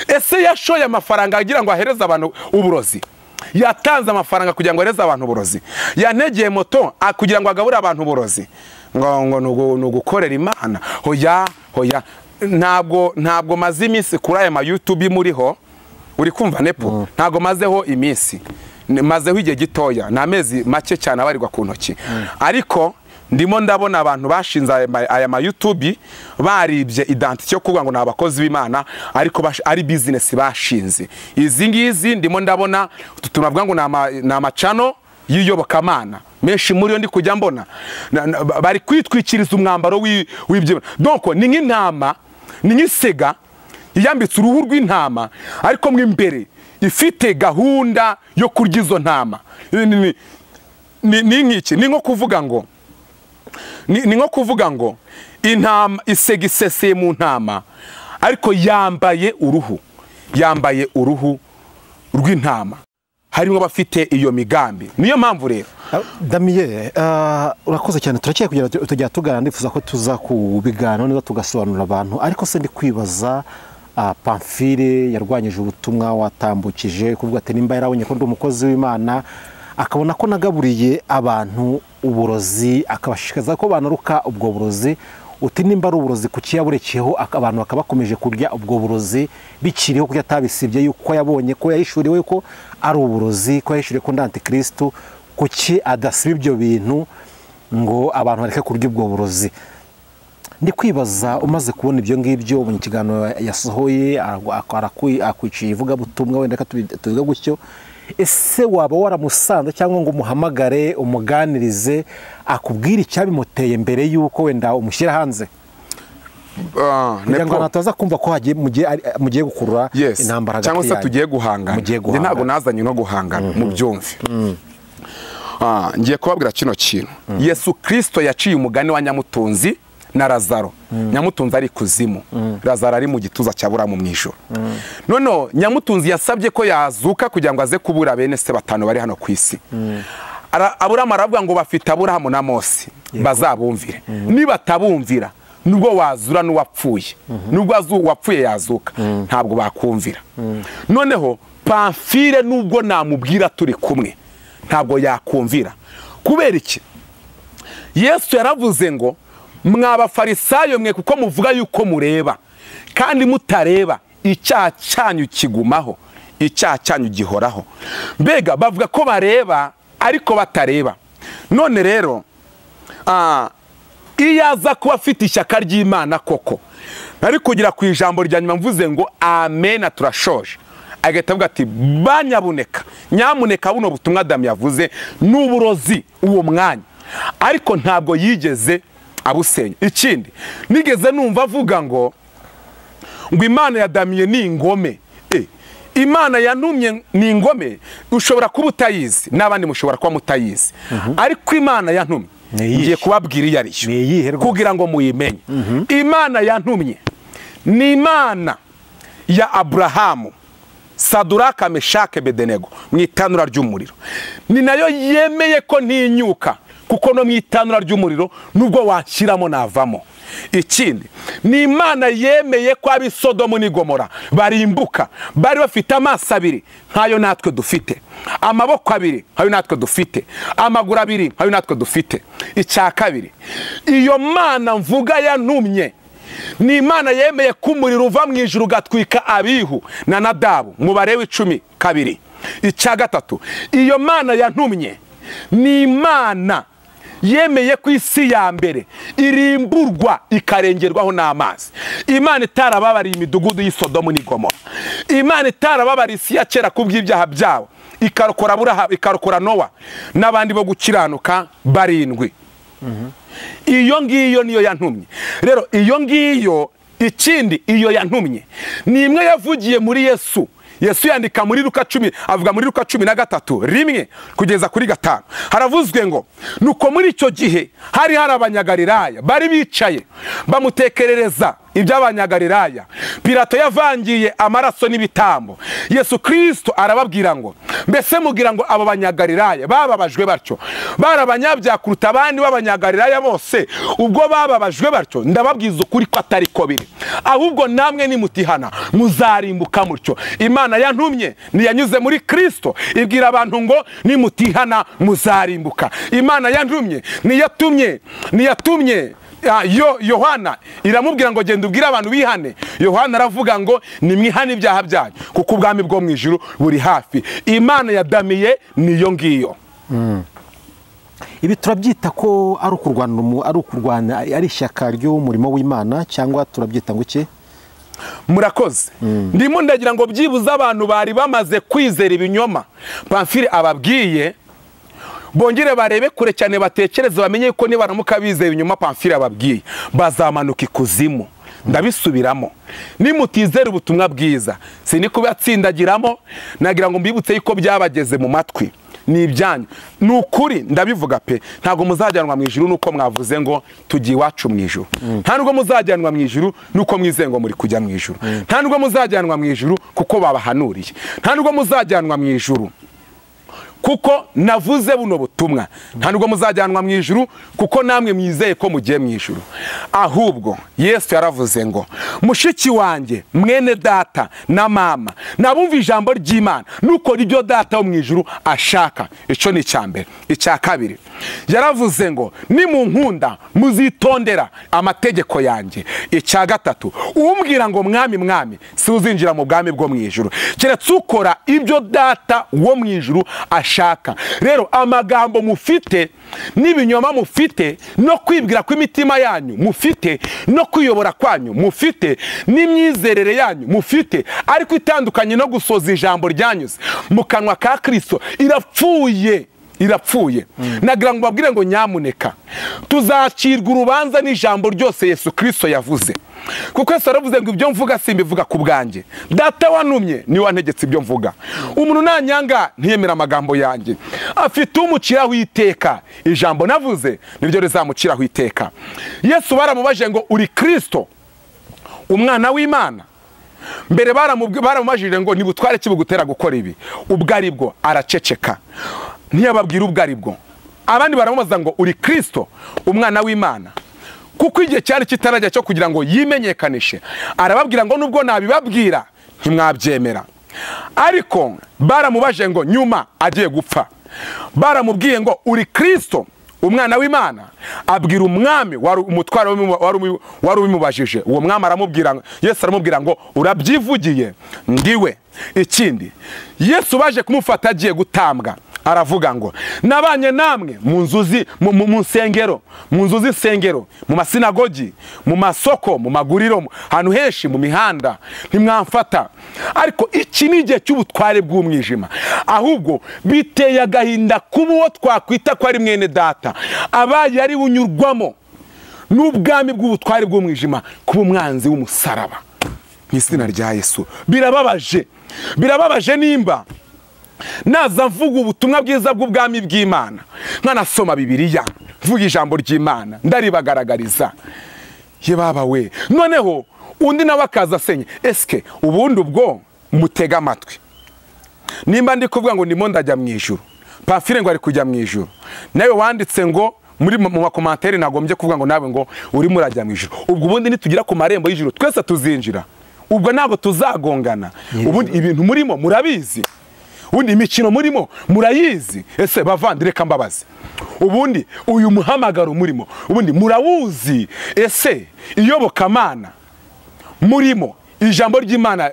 ese yashoye amafaranga agira ngo ahereze abantu uburozi yatanze amafaranga kugira ngo ahereze abantu uburozi yantegeye moto ah, kugira ngo agaburire abantu uburozi ngo ngo ni ugu- ni ugukorera imana hoya hoya ntabwo ntabwo maze iminsi kuri aya ma YouTube muriho uri kumva nepo ntabwo mazeho iminsi Ni- mazeho igihe gitoya ni amezi make cyane abarirwa ku ntoki ariko ndimo ndabona abantu bashinze aya ma- aya ma YouTube baribye identity yo kuvuga ngo ni abakozi b'Imana ariko bash- ari business bashinze izi ngizi ndimo ndabona utu tuntu bavuga ngo ni ama- ni amacano y'iyobokamana menshi muri yo ndi kujya mbona Na- na- ba- bari kwitwikiriza umwambaro w'i- w'ibyo donc ni nk'intama ni nk'isega yiyambitse uruhu rw'intama ariko mo imbere ifite gahunda yo kurya izo ntama Ni- ni- ni- ni ni nk'iki ni nko kuvuga ngo ni ni nko kuvuga ngo intama isega iseseye mu ntama ariko yambaye uruhu yambaye uruhu rw'intama harimo abafite iyo migambi niyo mpamvu rero Ah, damiye ah, urakoze cyane turakeye kugira ngo tujya tugana ndifuza ko tuza kubiganiraho neza tugasobanurira abantu ariko se ndi kwibaza ah, pamfire yarwanyije ubutumwa watambukije kuvuga ati nimba yarabonye ko ndi umukozi w'imana akabona ko nagaburiye abantu uburozi akabashishikariza ko banaruka ubwo burozi uti nimba ari uburozi kuki yaburekeyeho ak- abantu bakaba bakomeje kurya ubwo burozi bikiriho kuko atabisibye yuko yabonye ko yahishuriwe ko ari uburozi ko yahishuriwe ko nda antikristo kuki adasiba ibyo bintu ngo abantu bareke kurya ubwo burozi ndi kwibaza umaze kubona ibyo ngibyo mu kiganiro yasohoye aragu- ak- arakwi- akwiciye ivugabutumwa wenda reka tubi- tubivuge gutyo ese waba waramusanze cyangwa ngo umuhamagare umuganirize akubwire icyabimuteye mbere y'uko wenda umushyira hanze Ah, kugira ngo Nepo. abantu bataza kumva ko hagiye mugiye ari- mugiye gukurura yes intambara hagati cyangwa se yanyu. tugiye guhangana mugiye Njye ntabwo guhangana nazanye no guhangana mu byumve Ah, ngiye kubabwira kino kintu yesu kirisito yaciye umugani wa nyamutunzi na razaro nyamutunzi ari ikuzimu razaro ari mu gituza cya buramu mu ijoro noneho nyamutunzi yasabye ko yazuka kugira ngo aze kubura bene se batanu bari hano ku isi Ara- aburamu aravuga ngo bafite aburahamu na mose bazabumvire nibatabumvira nubwo wazura n'uwapfuye nubwo azu- uwapfuye yazuka ntabwo bakumvira noneho pamfire nubwo namubwira turi kumwe ntabwo yakumvira kubera iki yesu yaravuze ngo mwa bafarisayo mwe kuko muvuga yuko mureba kandi mutareba icyaha cyanyu kigumaho icyaha cyanyu gihoraho mbega bavuga ko bareba ariko batareba none rero ah, iyo aza kuba afite ishyaka ry'imana koko nari kugira ku ijambo rya nyuma mvuze ngo amena turashoje agahita avuga ati banyabuneka nyamuneka buno butumwa damu yavuze ni uburozi uwo mwanya ariko ntabwo yigeze abusenya ikindi nigeze numva avuga ngo ngo imana ya damiye ni ingome Eh, imana yantumye ni ingome ushobora kuba utayizi n'abandi mushobora kuba mutayizi ariko imana yantumye Ni iyihe? ngiye kubabwira iyo ari yo Ni iyihe rwose? kugira ngo muyimenye imana yantumye ni imana ya aburahamu saduraka meshake bedenego mu itanura ry'umuriro ni nayo yemeye ko ntinyuka kuko no mu itanura ry'umuriro nubwo washyiramo navamo ikindi ni imana yemeye ko ab'i sodomu n'i gomora barimbuka bari bafite amaso abiri ntayo natwe dufite amaboko abiri ntayo natwe dufite amaguru abiri ntayo natwe dufite icya kabiri iyo mana mvuga yantumye ni imana yemeye ko umuriro uva mu ijuru ugatwika abihu na nadabu umubare w'icumi kabiri icya gatatu iyo mana yantumye ni imana yemeye ko isi ya mbere irimburwa ikarengerwaho n'amazi imana itarababariye imidugudu y'i Sodomu n'i Gomora imana itarababariye isi ya kera ku bw'ibyaha byabo ikarokora Aburahamu- ikarokora nowa n'abandi bo gukiranuka barindwi iyo ngiyo niyo yantumye rero iyo ngiyo ikindi iyo yantumye ni imwe yavugiye muri yesu yesu yandika muri ruka cumi avuga muri ruka cumi na gatatu rimwe kugeza kuri gatanu haravuzwe ngo nuko muri icyo gihe hari hari abanyagalilaya bari bicaye bamutekerereza iby'abanyagalilaya pirato yavangiye amaraso n'ibitambo yesu kirisito arababwira ngo mbese mugira ngo abo banyagalilaya bababajwe batyo bari abanyabyaha kuruta abandi b'abanyagalilaya bose ubwo bababajwe batyo ndababwiza ukuri ko atari ko biri ahubwo namwe nimutihana muzarimbuka mutyo imana yantumye ntiyanyuze muri kirisito ibwira abantu ngo nimutihana muzarimbuka imana yantumye niyatumye niyatumye Ah, yo yohana iramubwira ngo genda ubwire abantu bihane yohana aravuga ngo nimwihane ibyaha byanyu kuko ubwami bwo mu ijuru buri hafi imana ya damiye niyo ngiyo ibi turabyita ko ari ukurwana umu- ari ukurwana ari ishyaka ry'umurimo w'imana cyangwa turabyita ngo iki murakoze ndimo ndagira ngo byibuze abantu bari bamaze kwizera ibinyoma pamfire ababwiye bongere barebe kure cyane batekereze bamenye yuko nibaramuka bizeye ibinyoma pamfire ababwiye bazamanuka ikuzimu ndabisubiramo nimutizera ubutumwa bwiza sinikubatsindagiramo nagira ngo mbibutse yuko byabageze mu matwi ni ibyanyu ni ukuri ndabivuga pe ntabwo muzajyanwa mu ijuru nuko mwavuze ngo tugiye iwacu mu ijuru nta nubwo muzajyanwa mu ijuru nuko mwizeye ngo muri kujya mu ijuru nta nubwo muzajyanwa mu ijuru kuko babahanuriye nta nubwo muzajyanwa mu ijuru kuko navuze buno butumwa nta nubwo muzajyanwa mu ijuru kuko namwe mwizeye ko mugiye mu ijuru ahubwo yesu yaravuze ngo mushiki wanjye mwene data na mama nabumva ijambo ry'imana nuko ribyo data wo mu ijuru ashaka icyo ni icya mbere icya kabiri yaravuze ngo nimunkunda muzitondera amategeko yanjye icya gatatu umbwira ngo mwami mwami si uzinjira mu bwami bwo mu ijuru keretse ukora ibyo data wo mu ijuru ashaka rero amagambo mufite n'ibinyoma mufite no kwibwira kw'imitima yanyu mufite no kwiyobora kwanyu mufite n'imyizerere yanyu mufite ariko itandukanye no gusoza ijambo ryanyuze mu kanwa ka kirisito irapfuye irapfuye nagira ngo babwire ngo nyamuneka tuzacirwa urubanza n'ijambo ryose yesu kirisito yavuze kuko yesu yaravuze ngo ibyo mvuga simbivuga ku bwanjye data wanumye niwe wantegetse ibyo mvuga umuntu nanyanga ntiyemera amagambo yanjye afite umuciraho iteka ijambo navuze niryo rizamuciraho iteka yesu baramubajije ngo uri kirisito umwana w'imana mbere baramubwi- baramubajije ngo ntibutware kibugutera gukora ibi ubwo ari bwo araceceka ntiyababwira ubwo ari bwo abandi baramubaza ngo uri kirisito umwana w'imana kuko igihe cyari kitarajya cyo kugira ngo yimenyekanishe arababwira ngo nubwo nabibabwira ntimwabyemera ariko baramubajije ngo nyuma agiye gupfa baramubwiye ngo uri kirisito umwana w'imana abwira umwami wari umutware w'umu- wari umu- wari ubimubajije uwo mwami aramubwira ngo- yesu aramubwira ngo urabyivugiye ndiwe ikindi yesu baje kumufata agiye gutambwa aravuga ngo nabanye namwe mu nzuzi mu- mu mu nsengero mu nzu z'isengero mu masinagogi mu masoko mu maguriro mu- ahantu henshi mu mihanda ntimwamfata ariko iki ni igihe cy'ubutware bw'umwijima ahubwo biteye agahinda kuba uwo twakwita ko ari mwene data abaye ari unyurwamo n'ubwami bw'ubutware bw'umwijima kuba umwanzi w'umusaraba mu izina rya yesu birababaje birababaje nimba naza mvuga ubutumwa bwiza bw'ubwami bw'imana nkanasoma bibiliya mvuga ijambo ry'imana ndaribagaragariza ye baba we noneho undi nawe akaza asenya esike ubundi ubwo mutega amatwi nimba ndi kuvuga ngo ndimo ndajya mu ijuru pafire ngo ari kujya mu ijuru nawe wanditse ngo muri mu makomantere nagombye kuvuga ngo nawe ngo urimo urajya mu ijuru ubwo ubundi nitugera ku marembo y'ijuru twese tuzinjira ubwo ntabwo tuzagongana ubundi ibintu murimo murabizi ubundi imikino murimo murayizi ese bavandi reka mbabaze ubundi uyu muhamagaro murimo ubundi murawuzi ese iyobokamana murimo ijambo ry'imana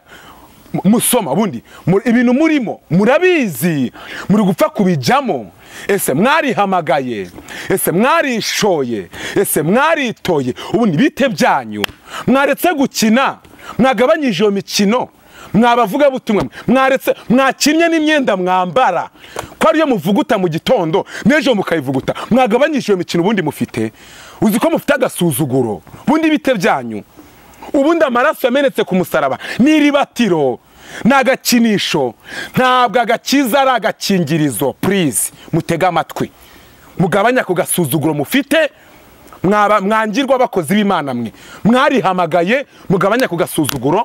mu- musoma ubundi mu- ibintu murimo murabizi muri gupfa kubijyamo ese mwarihamagaye ese mwarishoye ese mwaritoye ubundi bite byanyu mwaretse gukina mwagabanyije iyo mikino mwabavuga butumwa mwaretse mwakinnye n'imyenda mwambara ko ariyo muvuguta mu gitondo n'ejo mukayivuguta mwagabanyije iyo mikino ubundi mufite uzi ko mufite agasuzuguro ubundi bite byanyu ubundi amaraso yamenetse ku musaraba ni iribatiro ni agakinisho ntabwo agakiza ari agakingirizo purize mutege amatwi mugabanya ku gasuzuguro mufite mwaba- mwangirwa abakozi b'imana mwe mwarihamagaye mugabanya ku gasuzuguro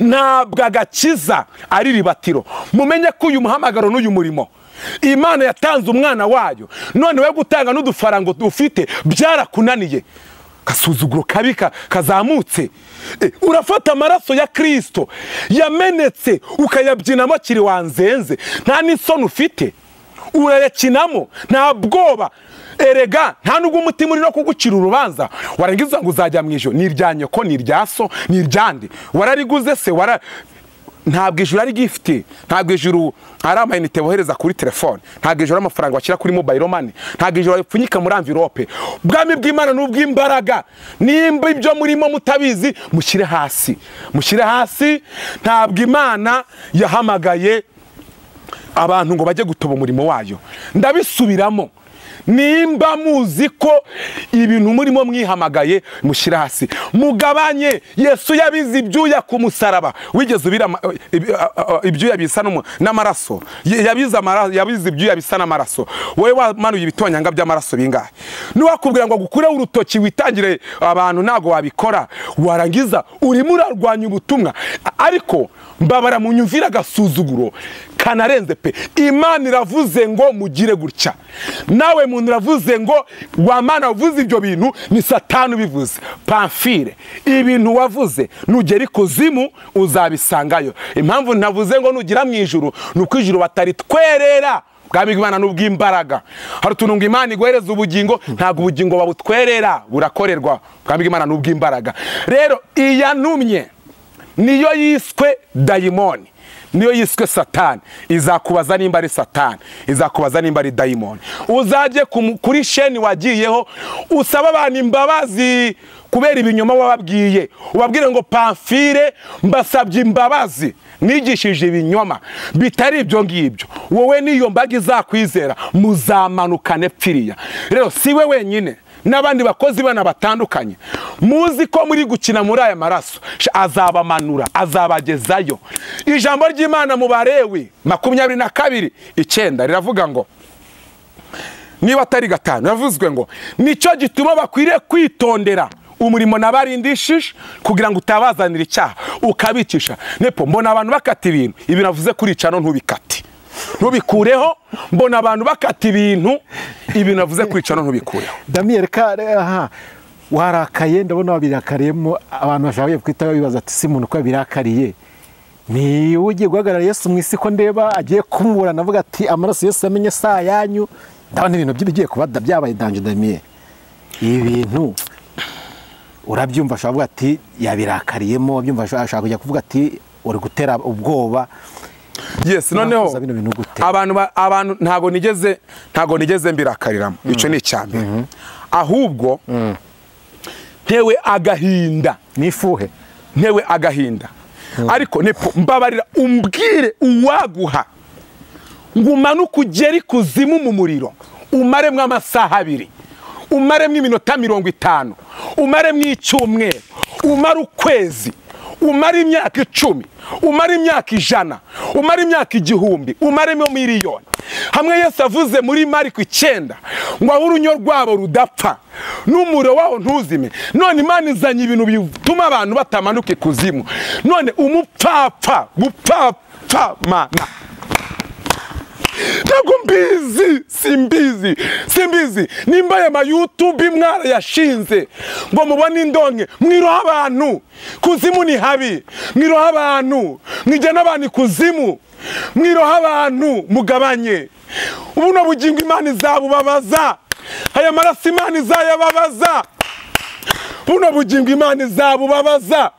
ntabwo agakiza ari ribatiro mumenye ko uyu muhamagaro n'uyu murimo imana yatanze umwana wayo none we gutanga n'udufaranga ufite byarakunaniye gasuzuguro kabi ka- kazamutse Eh, urafata amaraso ya kirisito yamenetse ukayabyinamo kiri wanzenze nta n'isoni ufite urayakinamo nta bwoba erega nta nubwo umutima uri no kugucira urubanza warangiza ngo uzajya mu ijoro ni irya nyoko ni irya so ni iryande warariguze se wara ntabwo ijuru ari gifite ntabwo ijuru ari amayinite bohereza kuri telefone ntabwo ijuru ari amafaranga bashyira kuri mobayiro mani ntabwo ijuru bipfunyika muri amvirope ubwami bw'imana ni ubw'imbaraga nimba ibyo murimo mutabizi mushyire hasi mushyire hasi ntabwo imana yahamagaye abantu ngo bajye gutoba umurimo wayo ndabisubiramo nimba muzi ko ibintu murimo mwihamagaye mushyira hasi mugabanye yesu yabize ibyuya ku musaraba wigeze ubira ama- ibi- a- a- ibyuya bisa n'umu- n'amaraso Ye- yabize amara- yabize ibyuya bisa n'amaraso wowe wamanuye ibitonyanga by'amaraso bingahe niwakubwira ngo agukureho urutoki witangire abantu ntabwo wabikora warangiza urimo urarwanya ubutumwa A- ariko mbabara mu nyumvira agasuzuguro kanarenze pe imana iravuze ngo mugire gutya nawe muntu uravuze ngo wa mana wavuze ibyo bintu ni satani ubivuze pamfire ibintu wavuze nugera ikuzimu uzabisangayo impamvu navuze ngo nugera mu ijuru ni uko ijuru bataritwerera bwami bw'imana ni ubw'imbaraga hari utuntu ngo imana iguhereza ubugingo ntabwo ubugingo babutwerera burakorerwa bwami bw'imana ni ubw'imbaraga rero iyanumye niyo yiswe dayimoni niyo yiswe satani izakubaza nimba ari satani izakubaza nimba ari dayimoni uzajye ku mu- kuri sheni wagiyeho usaba abantu imbabazi kubera ibinyoma wababwiye ubabwire ngo pamfire mbasabye imbabazi nigishije ibinyoma bitari ibyo ngibyo wowe n'iyo mbaga izakwizera muzamanukane pfiriya rero si we wenyine n'abandi bakozi bana batandukanye muzi ko muri gukina muri aya maraso Sha- azabamanura azabagezayo ijambo ry'imana mu barewi makumyabiri na kabiri icyenda riravuga ngo niba atari gatanu yavuzwe ngo nicyo gituma bakwiriye kwitondera umurimo nabarindishije kugira ngo utabazanira icyaha ukabicisha nepo mbona abantu bakata ibintu ibi navuze kurica no ntubikate ntubikureho mbona abantu bakata ibintu ibi navuze kurica no ntubikureho damiyeli ka aha warakaye ndabona wabirakariyemo abantu bashaka kwita babibaza ati si muntu ko yabirakariye ni we ugiye guhagarara yesu mu isi ko ndeba agiye kumuburana avuga ati amaraso yesu yamenye saa yanyu ndabona ibintu by'ibigiye kuba da- byabaye danje damiyeli ibi bintu urabyumva ashobora kuvuga ati yabirakariyemo wabyumva ashobora kujya kuvuga ati uri gutera ubwoba yes noneho Nakuza bino bintu gute? abantu ba- abantu ntago nigeze ntago nigeze mbirakariramo icyo ni icyambere ahubwo ntewe agahinda n'ifuhe ntewe agahinda ariko nepo mbabarira umbwire uwaguha ngo umanuke ugere ikuzimu mu muriro umaremwo amasaha abiri umaremwo iminota mirongo itanu umaremwo icyumweru umare ukwezi umare imyaka icumi umare imyaka ijana umare imyaka igihumbi umaremo miliyoni hamwe yesu avuze muri mariko icyenda ngo aho urunyo rwabo rudapfa n'umuriro waho ntuzime none imana izanye ibintu bituma abantu batamanuka ikuzimu none umupfapfa gupfapfamana ntabwo mbizi simbizi simbizi nimba aya mayutubi mwarayashinze ngo mubone indonke mwiroha abantu kuzimu ni habi mwiroha abantu mwijyana abantu ikuzimu mwiroha abantu mugabanye ubuno bugingo imana izabubabaza aya maraso imana izayababaza buno bugingo imana izabubabaza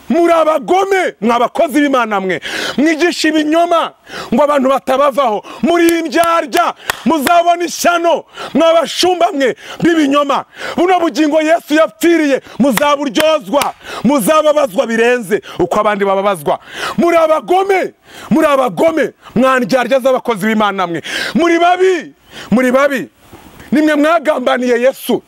muri abagome mwa abakozi b'imana mwe mwigisha ibinyoma ngo abantu batabavaho muri indyarya muzabona ishyano mwa bashumba mwe b'ibinyoma buno bugingo yesu yapfiriye muzaburyozwa muzababazwa birenze uko abandi bababazwa muri abagome muri abagome mwa ndyarya z'abakozi b'imana mwe muri babi muri babi nimwe mwagambaniye yesu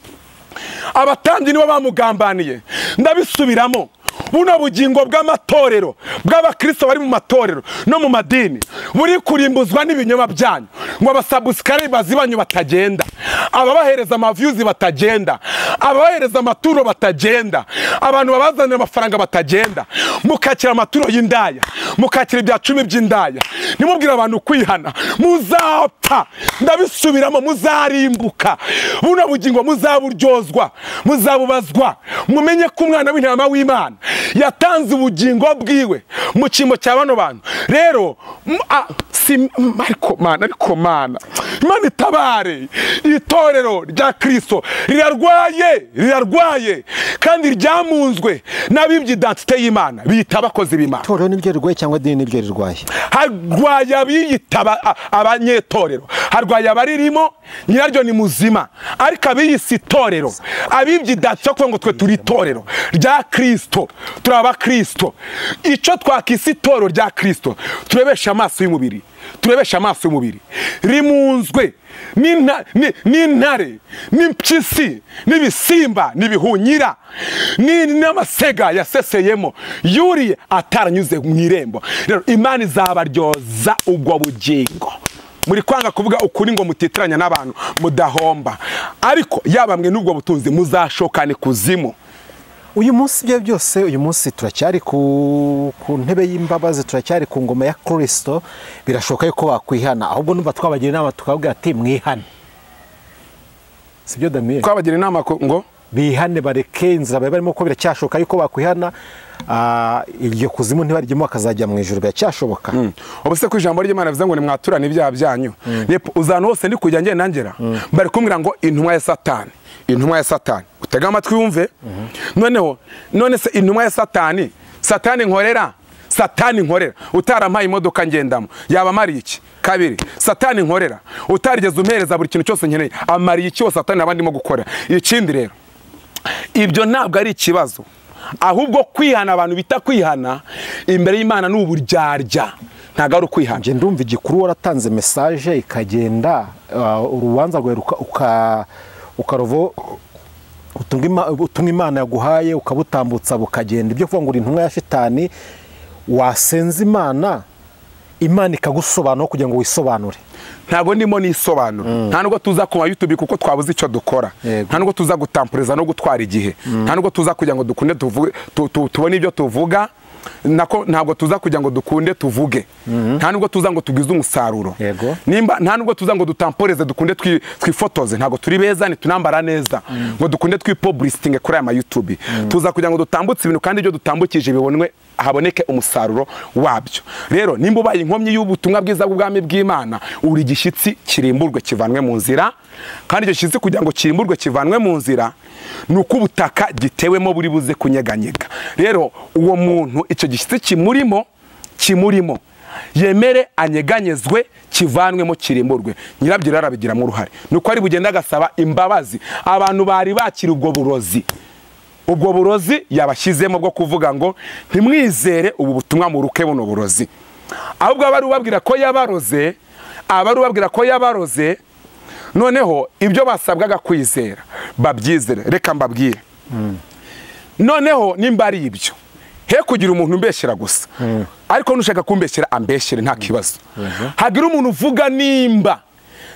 abatambyi nibo bamugambaniye ndabisubiramo buno bugingo bw'amatorero bw'abakristo bari mu matorero no mu madini buri kurimbuzwa n'ibinyoma byanyu ngo abasabusikari bazibanyu batagenda ababahereza amaviyuzi batagenda ababahereza amaturo batagenda abantu babazanira amafaranga batagenda mukakira amaturo y'indaya mukakira ibya cumi by'indaya nimubwire abantu kwihana muzapfa ndabisubiramo muzarimbuka buno bugingo muzaburyozwa muzabubazwa mumenye ko umwana w'intama w'imana yatanze ubugingo bwiwe mu cyimbo cya bano bantu rero m- a- si- m- ariko mana ariko mana imana itabare itorero rya kirisito rirarwaye rirarwaye kandi ryamunzwe n'abibye identite y'imana biyita abakozi b'imana itorero nibyo rirwaye cyangwa idini nibyo rirwaye harwaye abiyita aba- a- abanyetorero harwaye abaririmo nyiraryo ni muzima ariko abiyise itorero abibye idatso kuvuga ngo twe turi itorero rya kirisito turi abakirisito icyo twakise itorero rya kirisito turebesha amaso y'umubiri turebesha amaso y'umubiri rimunzwe n'inta- ni- n'intare n'impyisi n'ibisimba n'ibihunyira ni- n'amasega yaseseyemo yuriye ataranyuze mu irembo rero imana izabaryoza ubwo bugingo muri kwanga kuvuga ukuri ngo mutitiranya n'abantu mudahomba ariko yaba mwe n'ubwo butunzi muzashokane kuzimu uyu munsi ibyo byose uyu munsi turacyari ku ku ntebe y'imbabazi turacyari ku ngoma ya kirisito birashoboka yuko wakwihana ahubwo numva twabagira inama tukababwira ati mwihane si byo damiyeli twabagira inama ko- ngo bihane bareke inzira bari barimo ko biracyashoboka yuko bakwihana ah, iryo kuzimu ntibarijyemo bakazajya mu ijoro biracyashoboka ubu se ko ijambo ry'imana rivuze ngo nimwaturane ibyaha byanyu Yepo, uzantu hose ndi kujya ngenda ngera bari kumbwira ngo intumwa ya satani intumwa ya satani utega amatwi wumve noneho none se intumwa ya satani satani nkorera satani nkorera utarampaye imodoka ngendamo yaba amariye iki kabiri satani nkorera utarigeze umpereza buri kintu cyose nkeneye amariye iki wo satani aba ndimo gukora ikindi rero ibyo ntabwo ari ikibazo ahubwo kwihana abantu bita kwihana imbere y'imana ni uburyarya ntabwo ari ukwihana njye ndumva igikuru waratanze mesaje ikagenda ah, urubanza rwawe ruka- uka- ukaruvo utumwa Ima- utumwa imana yaguhaye ukabutambutsa bukagenda ibyo kuvuga ngo uri intumwa ya shitani wasenza imana imana ikagusobanura kugira ngo wisobanure ntabwo ndimo nisobanura nta nubwo tuza ku mayutubi kuko twabuze icyo dukora Yego. nta nubwo tuza gutampuriza no gutwara igihe nta nubwo tuza kugira ngo dukunde tuvuge- tu- tu- tubone ibyo tuvuga nako ntabwo tuza kugira ngo dukunde tuvuge nta nubwo tuza ngo tugwize umusaruro Yego. nimba nta nubwo tuza ngo dutamporeze dukunde twi- twifotoze ntabwo turi beza ntitunambara neza ngo dukunde twipobulisitinge kuri aya mayutubi tuza kugira ngo dutambutse ibintu kandi ibyo dutambukije bibonwe haboneke umusaruro wabyo rero nimba ubaye inkomyi y'ubutumwa bwiza bw'ubwami bw'imana uri igishyitsi kirimburwe kivanwe mu nzira kandi icyo gishyitsi kugira ngo kirimburwe kivanwe mu nzira ni uko ubutaka gitewemo buri buze kunyeganyega rero uwo muntu icyo gishyitsi kimurimo kimurimo yemere anyeganyezwe kivanwemo kirimburwe nyirabyo rero arabigiramo uruhare nuko ari bugenda agasaba imbabazi abantu bari bakira ubwo burozi ubwo burozi yabashyizemo bwo kuvuga ngo ntimwizere ubu butumwa muruke buno burozi ahubwo aba ari ubabwira ko yabaroze aba ari ubabwira ko yabaroze noneho ibyo basabwaga kwizera babyizere reka mbabwire noneho nimba ari ibyo he kugira umuntu umbeshyera gusa ariko nushaka kumbeshyera ambeshyere nta kibazo hagira umuntu uvuga nimba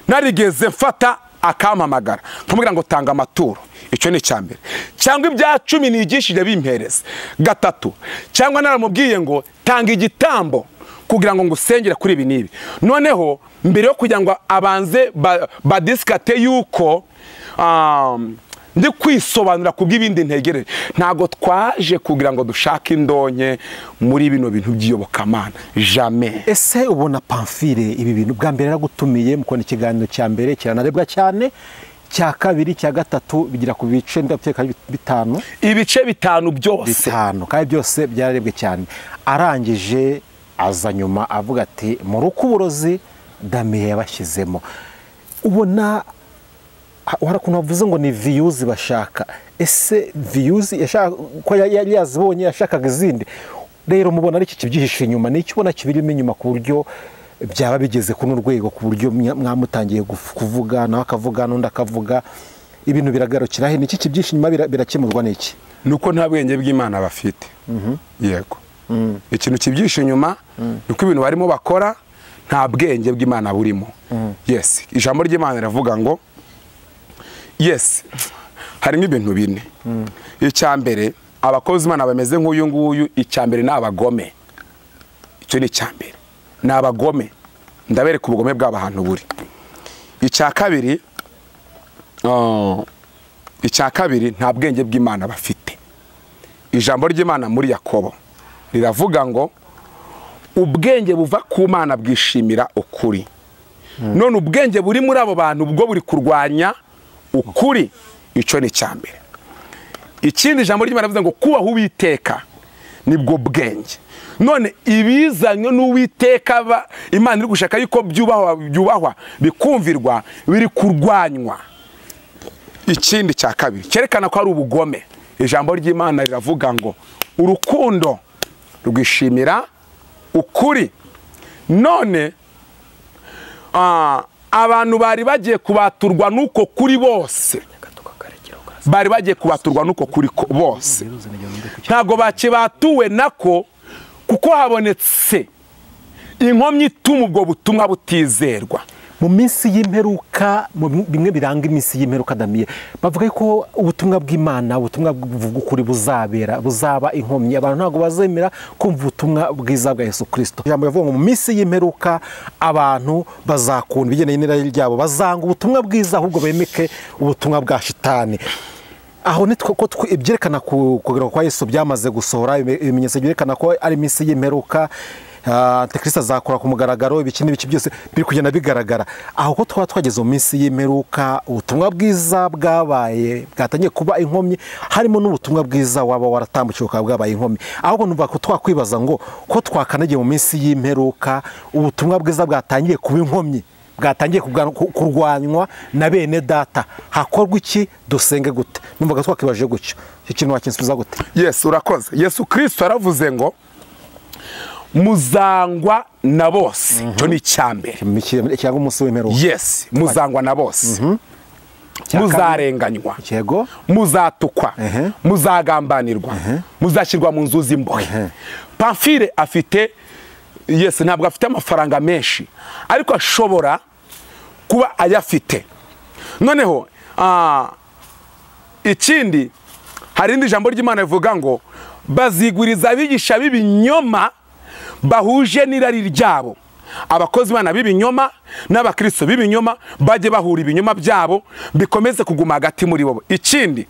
narigeze mfata akampamagara nkamubwira ngo tanga amaturo icyo ni icya mbere cyangwa ibya cumi nigishije bimpereza gatatu cyangwa naramubwiye ngo tanga igitambo kugira ngo ngusengere kuri ibi n'ibi noneho mbere yo kugira ngo abanze ba- badisikate yuko um, ndi kwisobanura ku bw'ibindi ntegereje ntabwo twaje kugira ngo dushake indonke muri bino bintu by'iyobokamana jamais ese ubona pamfile ibi bintu bwa mbere yaragutumiye mukona ikiganiro cya mbere kiranarebwa cyane cya kabiri cya gatatu bigira ku bice ndakeka ari bitanu ibice bitanu byose bitanu kandi byose byararebwe cyane arangije aza nyuma avuga ati mu rukuburozi damiye yabashyizemo ubona ha- hari ukuntu bavuze ngo ni viyuzi bashaka ese viyuzi yashaka ko ya- yari yazibonye yashakaga izindi rero mubona ari iki kibyihishe inyuma ni iki ubona kibirimo inyuma ku buryo byaba bigeze kuno rwego ku buryo mwa- mwamutangiye guf- kuvuga nawe akavuga n'undi akavuga ibintu biragarukira he ni iki kibyihishe inyuma bira- birakemurwa n'iki ni uko nta bwenge bw'imana bafite yego ikintu kibyihishe inyuma ni uko ibintu barimo bakora nta bwenge bw'imana burimo yesi ijambo ry'imana riravuga ngo yesi harimo ibintu bine icya mbere abakozi imana bameze nk'uyu nguyu icya mbere ni abagome icyo ni icya mbere ni abagome ndabereka ubugome bw'aba hantu buri icya kabiri ah, icya kabiri nta bwenge bw'imana bafite ijambo ry'imana muri yakobo riravuga ngo ubwenge buva ku mana bwishimira ukuri none ubwenge buri muri abo bantu bwo buri kurwanya ukuri icyo ni icya mbere ikindi ijambo ry'imana rivuga ngo kubaha uwiteka nibwo bwenge none ibizanywe n'uwiteka ba- imana iri gushaka yuko byubahwa byubahwa bikumvirwa biri kurwanywa ikindi cya kabiri cyerekana ko ari ubugome ijambo ry'imana riravuga ngo urukundo rwishimira ukuri none ah, abantu bari bagiye kubaturwa n'uko kuri bose bari bagiye kubaturwa n'uko kuri ko- bose ntabwo bakibatuwe nako kuko habonetse inkomyi ituma ubwo butumwa butizerwa mu minsi y'imperuka mu bi- bimwe biranga iminsi y'imperuka damiye bavuga ko ubutumwa bw'imana ubutumwa bw'ukuri buzabera buzaba inkomyi abantu ntabwo bazemera kumva ubutumwa bwiza bwa yesu kirisito ijambo rivuga ngo mu minsi y'imperuka abantu bazakunda ibigendanye n'irari ryabo bazanga ubutumwa bwiza ahubwo bemeke ubutumwa bwa shitani aho ni two- ko twe- ibyerekana ku- kugaruka kwa yesu byamaze gusohora ibi- ibimenyetso byerekana ko ari iminsi y'imperuka ah, antikristo azakora ku mugaragaro ibiki n'ibiki byose biri kugenda bigaragara aho ko twaba twageze mu minsi y'imperuka ubutumwa bwiza bwabaye bwatangiye kuba inkomyi harimo n'ubutumwa bwiza waba waratambukiwe ukaba bwabaye inkomyi ahubwo numva ko twakwibaza ngo ko twakanagiye mu minsi y'imperuka ubutumwa bwiza bwatangiye kuba inkomyi bwatangiye kubwa- ku- kurwanywa na bene data hakorwa iki dusenge gute numvaga twakibajije gutyo icyo kintu wakinsubiza gute yesu urakoze yesu kirisito yaravuze ngo muzangwa na bose icyo ni icyambere Iki- cyangwa umunsi w'imperuka yesi muzangwa na bose Icya kabiri. muzarenganywa yego muzatukwa Ehe. muzagambanirwa muzashyirwa mu nzu z'imbohe Ehe. pamfire afite yesi ntabwo afite amafaranga menshi ariko ashobora kuba ayafite noneho ah, ikindi hari indi jambo ry'imana rivuga ngo baziguriza abigisha b'ibinyoma bahuje n'irari ryabo abakozi bana b'ibinyoma n'abakristo b'ibinyoma bajye bahura ibinyoma byabo bikomeze kuguma hagati muri bo ikindi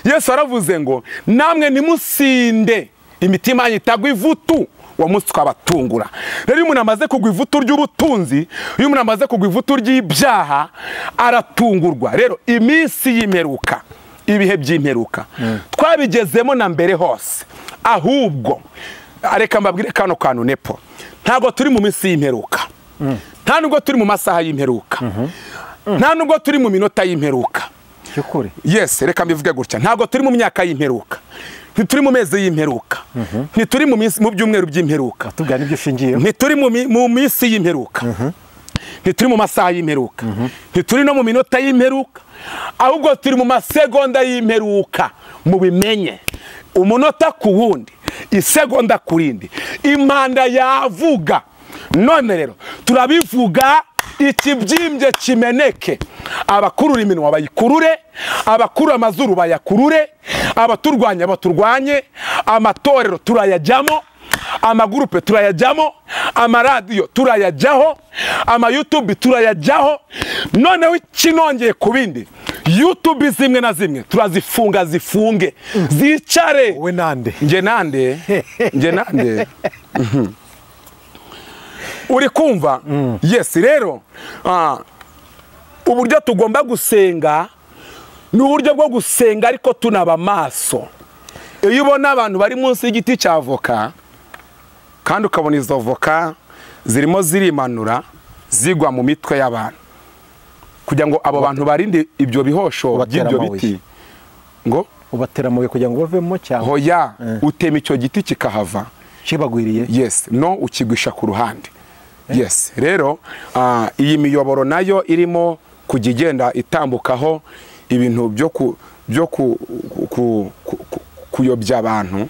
yesu aravuze ngo namwe ntimusinde imitima yanyu itagwa ivutu uwo munsi twabatungura rero iyo umuntu amaze kugwa ivutu ry'ubutunzi iyo umuntu amaze kugwa ivutu ry'ibyaha aratungurwa rero iminsi y'imperuka ibihe by'imperuka twabigezemo na mbere hose ahubwo reka mbabwire kano kantu nepo ntabwo turi mu minsi y'imperuka nta nubwo turi mu masaha y'imperuka nta nubwo turi mu minota y'imperuka cy'ukuri yes reka mbivuge gutya ntabwo turi mu myaka y'imperuka ntituri mu mezi y'imperuka ntituri mu minsi- mu byumweru by'imperuka watubwira n'ibyo ushingiyeho ntituri mu mi- mu minsi y'imperuka ntituri mu masaha y'imperuka ntituri no mu minota y'imperuka ahubwo turi mu masegonda y'imperuka mubimenye umunota ku wundi isegonda ku rindi impanda yavuga none rero turabivuga ikibyimbye kimeneke abakurura iminwa bayikurure abakurura amazuru bayakurure abaturwanya baturwanye amatorero turayajyamo amagurupe turayajyamo amaradiyo turayajyaho amayutubi turayajyaho noneho ikinongeye ku bindi yutubi zimwe na zimwe turazifunga zifunge zicare wowe nande njye nande njye nande uri kumva yesi rero ah, uburyo tugomba gusenga ni uburyo bwo gusenga ariko tunaba amaso iyo ubona abantu bari munsi y'igiti cya voka kandi ukabona izo voka zirimo zirimanura zigwa mu mitwe y'abantu kugira ngo abo bantu barinde ibyo bihosho Ubatera by'ibyo amabuye. biti ngo ubatera amabuye kugira ngo bavemo cyangwa hoya Eh. utema icyo giti kikahava kibagwiriye yes no ukigwisha ku ruhande yes rero ah, iyi miyoboro nayo irimo kujya igenda itambukaho ibintu byo ku byo ku, ku, ku, ku, kuyobya abantu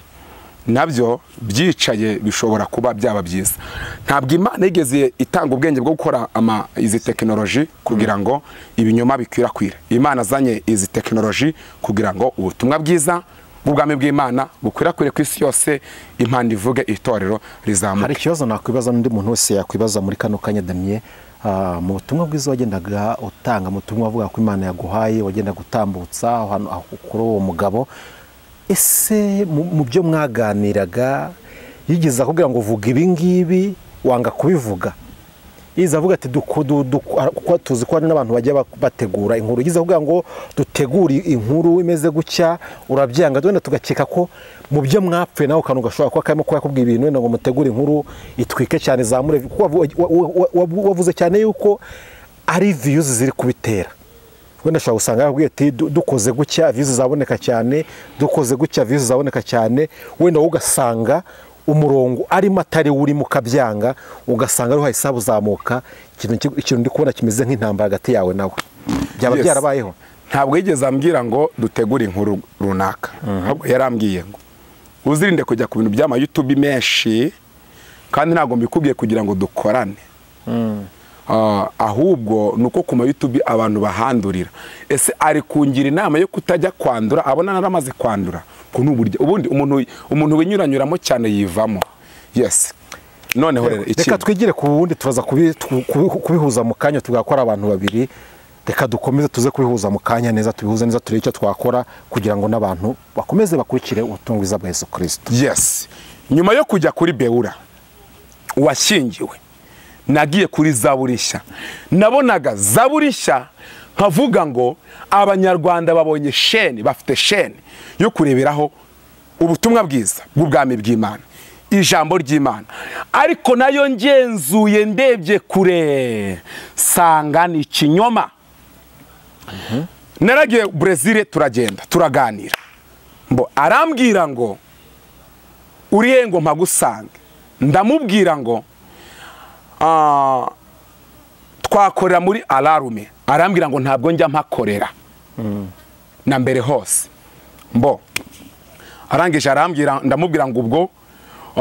nabyo byicaye bishobora kuba byaba byiza ntabwo imana yigeze itanga ubwenge bwo gukora ama, izi tekinoloji kugira ngo ibinyoma bikwirakwire imana azanye izi tekinoloji kugira ngo ubutumwa bwiza bw'ubwami bw'imana bukwirakwire ku isi yose impanda ivuge itorero rizamuka hari ikibazo nakwibaza n'undi muntu wese yakwibaza muri kano kanya damiye Ah, mu butumwa bwiza wagendaga utanga mu butumwa avuga ko imana yaguhaye wagendaga utambutsa ahantu aho kuri uwo mugabo ese mu mu byo mwaganiraga yigeze akubwira ngo vuga ibi ngibi wanga kubivuga yigeze avuga ati duko- du- du- kuko tuzi ko hari n'abantu bajya bak- bategura inkuru yigeze avuga ngo dutegure inkuru imeze gutya urabyanga wenda tugakeka ko mu byo mwapfuye nawe akantu gashobora kuba karimo kuba yakubwiye ibintu wenda ngo mutegure inkuru itwike cyane izamure kuko wavu- wa- wa- wa- wavuze cyane yuko ari viyuzi ziri kubitera wenda ushobora gusanga yababwiye ati "Du- dukoze gutya viyuzi zaboneka cyane dukoze gutya viyuzi zaboneka cyane wenda wowe ugasanga umurongo arimo atari wo urimo ukabyanga ugasanga ariho hahise habuzamuka ikintu ki- ikintu ndi kubona kimeze nk'intambara hagati yawe nawe byaba Yes. byarabayeho ntabwo yigeze ambwira ngo dutegure inkuru runaka ahubwo yarambwiye ngo uzirinde kujya ku bintu by'amayutubi menshi kandi ntabwo mbikubwiye kugira ngo dukorane Ah, ahubwo ni uko ku mayutubi abantu bahandurira ese ari kungira inama yo kutajya kwandura abona naramaze kwandura ku n'uburyo ubundi umuntu umuntu winyuranyuramo cyane yivamo yes noneho rero reka ikindi twigire ku wundi turaza kubi- tu- kubi- kubihuza mu kanya tuvuga ko ari abantu babiri reka dukomeze tuze kubihuza mu kanya neza tubihuze neza turebe icyo twakora kugira ngo n'abantu bakomeze bakurikire ubutumwa bwiza bwa yesu kirisito yes nyuma yo kujya kuri bewura washyingiwe nagiye kuri zaburishya nabonaga zaburishya nkavuga ngo abanyarwanda babonye sheni bafite sheni yo kureberaho ubutumwa bwiza bw'ubwami bw'imana ijambo ry'imana ariko nayo ngenzuye ndebye kure sanga ni ikinyoma naragiye burezile turagenda turaganira mbo arambwira ngo uriye ngo mpagusange ndamubwira ngo ah, twakorera muri ararume arambwira ngo ntabwo njya mpakorera na mbere hose mbo arangije arambwira ndamubwira ngo ubwo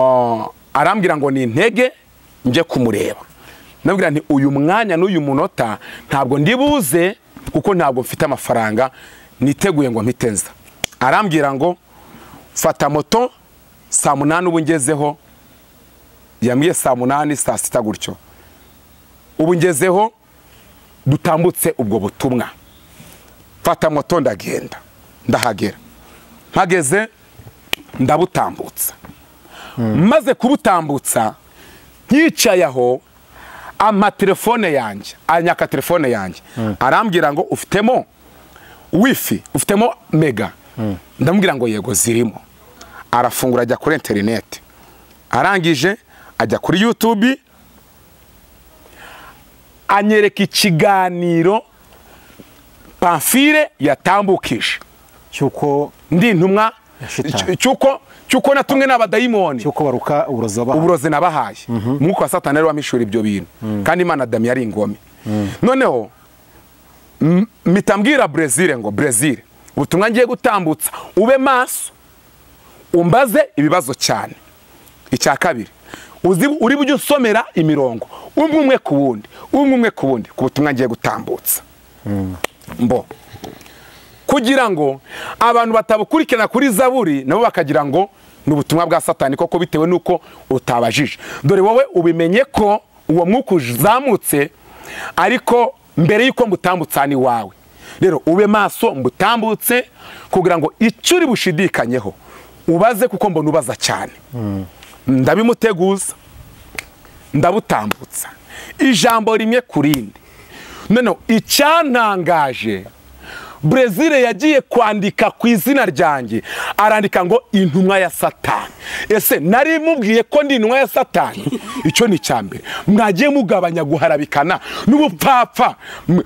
ah, arambwira ngo ni intege njye kumureba ndamubwira nti uyu mwanya n'uyu munota ntabwo ndibuze kuko ntabwo mfite amafaranga niteguye ngo mpite nza arambwira ngo fata moto saa munani ubu ngezeho yambwiye saa munani saa sita gutyo ubu ngezeho dutambutse ubwo butumwa fata moto ndagenda ndahagera mpageze ndabutambutsa maze kubutambutsa nkicaye aho amatelefone yanjye anyaka telefone yanjye arambwira ngo ufitemo wifi ufitemo mega ndamubwira ngo yego zirimo arafungura ajya kuri interineti arangije ajya kuri yutubi anyereka ikiganiro pamfire yatambukije cy'uko ndi intumwa Shitani. cy'uko cy'uko natumwe n'abadayimoni cy'uko baruka uburozi wabahawe. uburozi nabahaye umwuka wa satani ari wamishura ibyo bintu kandi imana dami yari ingome noneho m- mpita mbwira brezil ngo brezil ubutumwa ngiye gutambutsa ube maso umbaze ibibazo cyane icya kabiri uzi uri bujye usomera imirongo umwe umwe ku wundi umwe umwe ku wundi ku butumwa ngiye gutambutsa mbo kugira ngo abantu batabukurikirana kuri zaburi nabo bakagira ngo ni ubutumwa bwa satani koko bitewe n'uko utabajije dore wowe ubimenye ko uwo mwuka uzamutse ariko mbere y'uko mbutambutsa ni wawe rero ube maso mbutambutse kugira ngo icyo uri bushidikanyeho ubaze kuko mbona ubaza cyane ndabimuteguza ndabutambutsa ijambo rimwe ku rindi noneho icyantangaje brezil yagiye kwandika ku izina ryanjye arandika ngo intumwa ya satani ese nari mubwiye ko ndi intumwa ya satani icyo ni icya mbere mwagiye mugabanya guharabikana n'ubupfapfa M-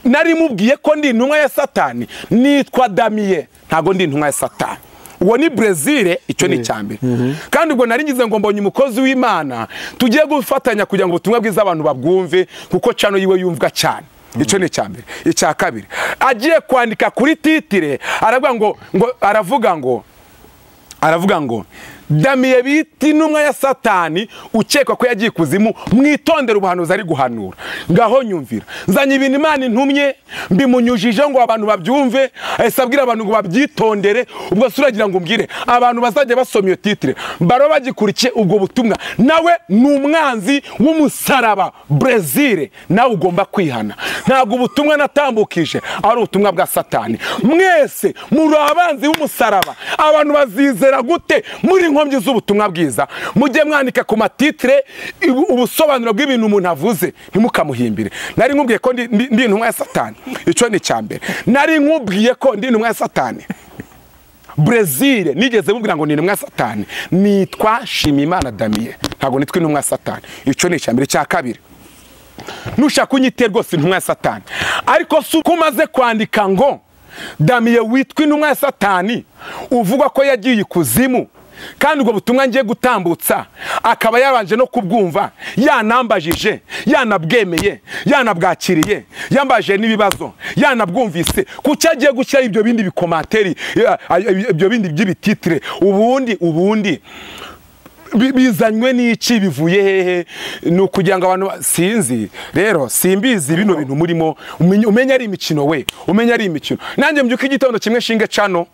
nari mubwiye ko ndi intumwa ya satani nitwa damiye ntabwo ndi intumwa ya satani uwo ni brezil icyo ni icya mbere kandi ubwo nari ngize ngo mbonye umukozi w'imana tugiye gufatanya kugira ngo ubutumwa bwiza abantu babwumve kuko cano yiwe yumvwa cyane icyo ni icya mbere icya kabiri agiye kwandika kuri titire aravuga ngo ngo aravuga ngo aravuga ngo damiye bita intumwa ya satani ukekwa ko yagiye ikuzimu mwitondere ubuhanuzi ari guhanura ngaho nyumvira nzanye ibintu imana intumye mbimunyujijeho ngo abantu babyumve ahise abwira abantu ngo babyitondere ubwo se uragira ngo umbwire abantu bazajya basoma iyo titire baro bagikurikiye ubwo butumwa nawe ni umwanzi w'umusaraba brezil nawe ugomba kwihana ntabwo ubutumwa natambukije ari ubutumwa bwa satani mwese muri abanzi b'umusaraba abantu bazizera gute muri inkombyi z'ubutumwa bwiza mujye mwandika ku matitire ibu- ubusobanuro bw'ibintu umuntu avuze ntimukamuhimbire nari nkubwiye ko ndi- ndi ndi intumwa ya satani icyo ni icya mbere nari nkubwiye ko ndi intumwa ya satani brezil nigeze mubwira ngo ni intumwa ya satani nitwa shimimana damiye ntabwo nitwa intumwa ya satani icyo ni icya mbere icya kabiri nushaka kunyite rwose intumwa ya satani ariko si uko umaze kwandika ngo damiye witwa intumwa ya satani uvuga ko yagiye ikuzimu kandi ubwo butumwa ngiye gutambutsa akaba yabanje no kubwumva yanambajije yanabwemeye yanabwakiriye yambajije n'ibibazo yanabwumvise kuki agiye gushyiraho ibyo bindi bikomateri ya- ibyo bindi by'ibititire ubundi ubundi bi- bizanywe n'iki bivuye hehe ni ukugira ngo abantu ba- sinzi rero simbizi bino bintu murimo umenye umenye ari imikino we umenye ari imikino nanjye mbyuka igitondo kimwe nshinge cano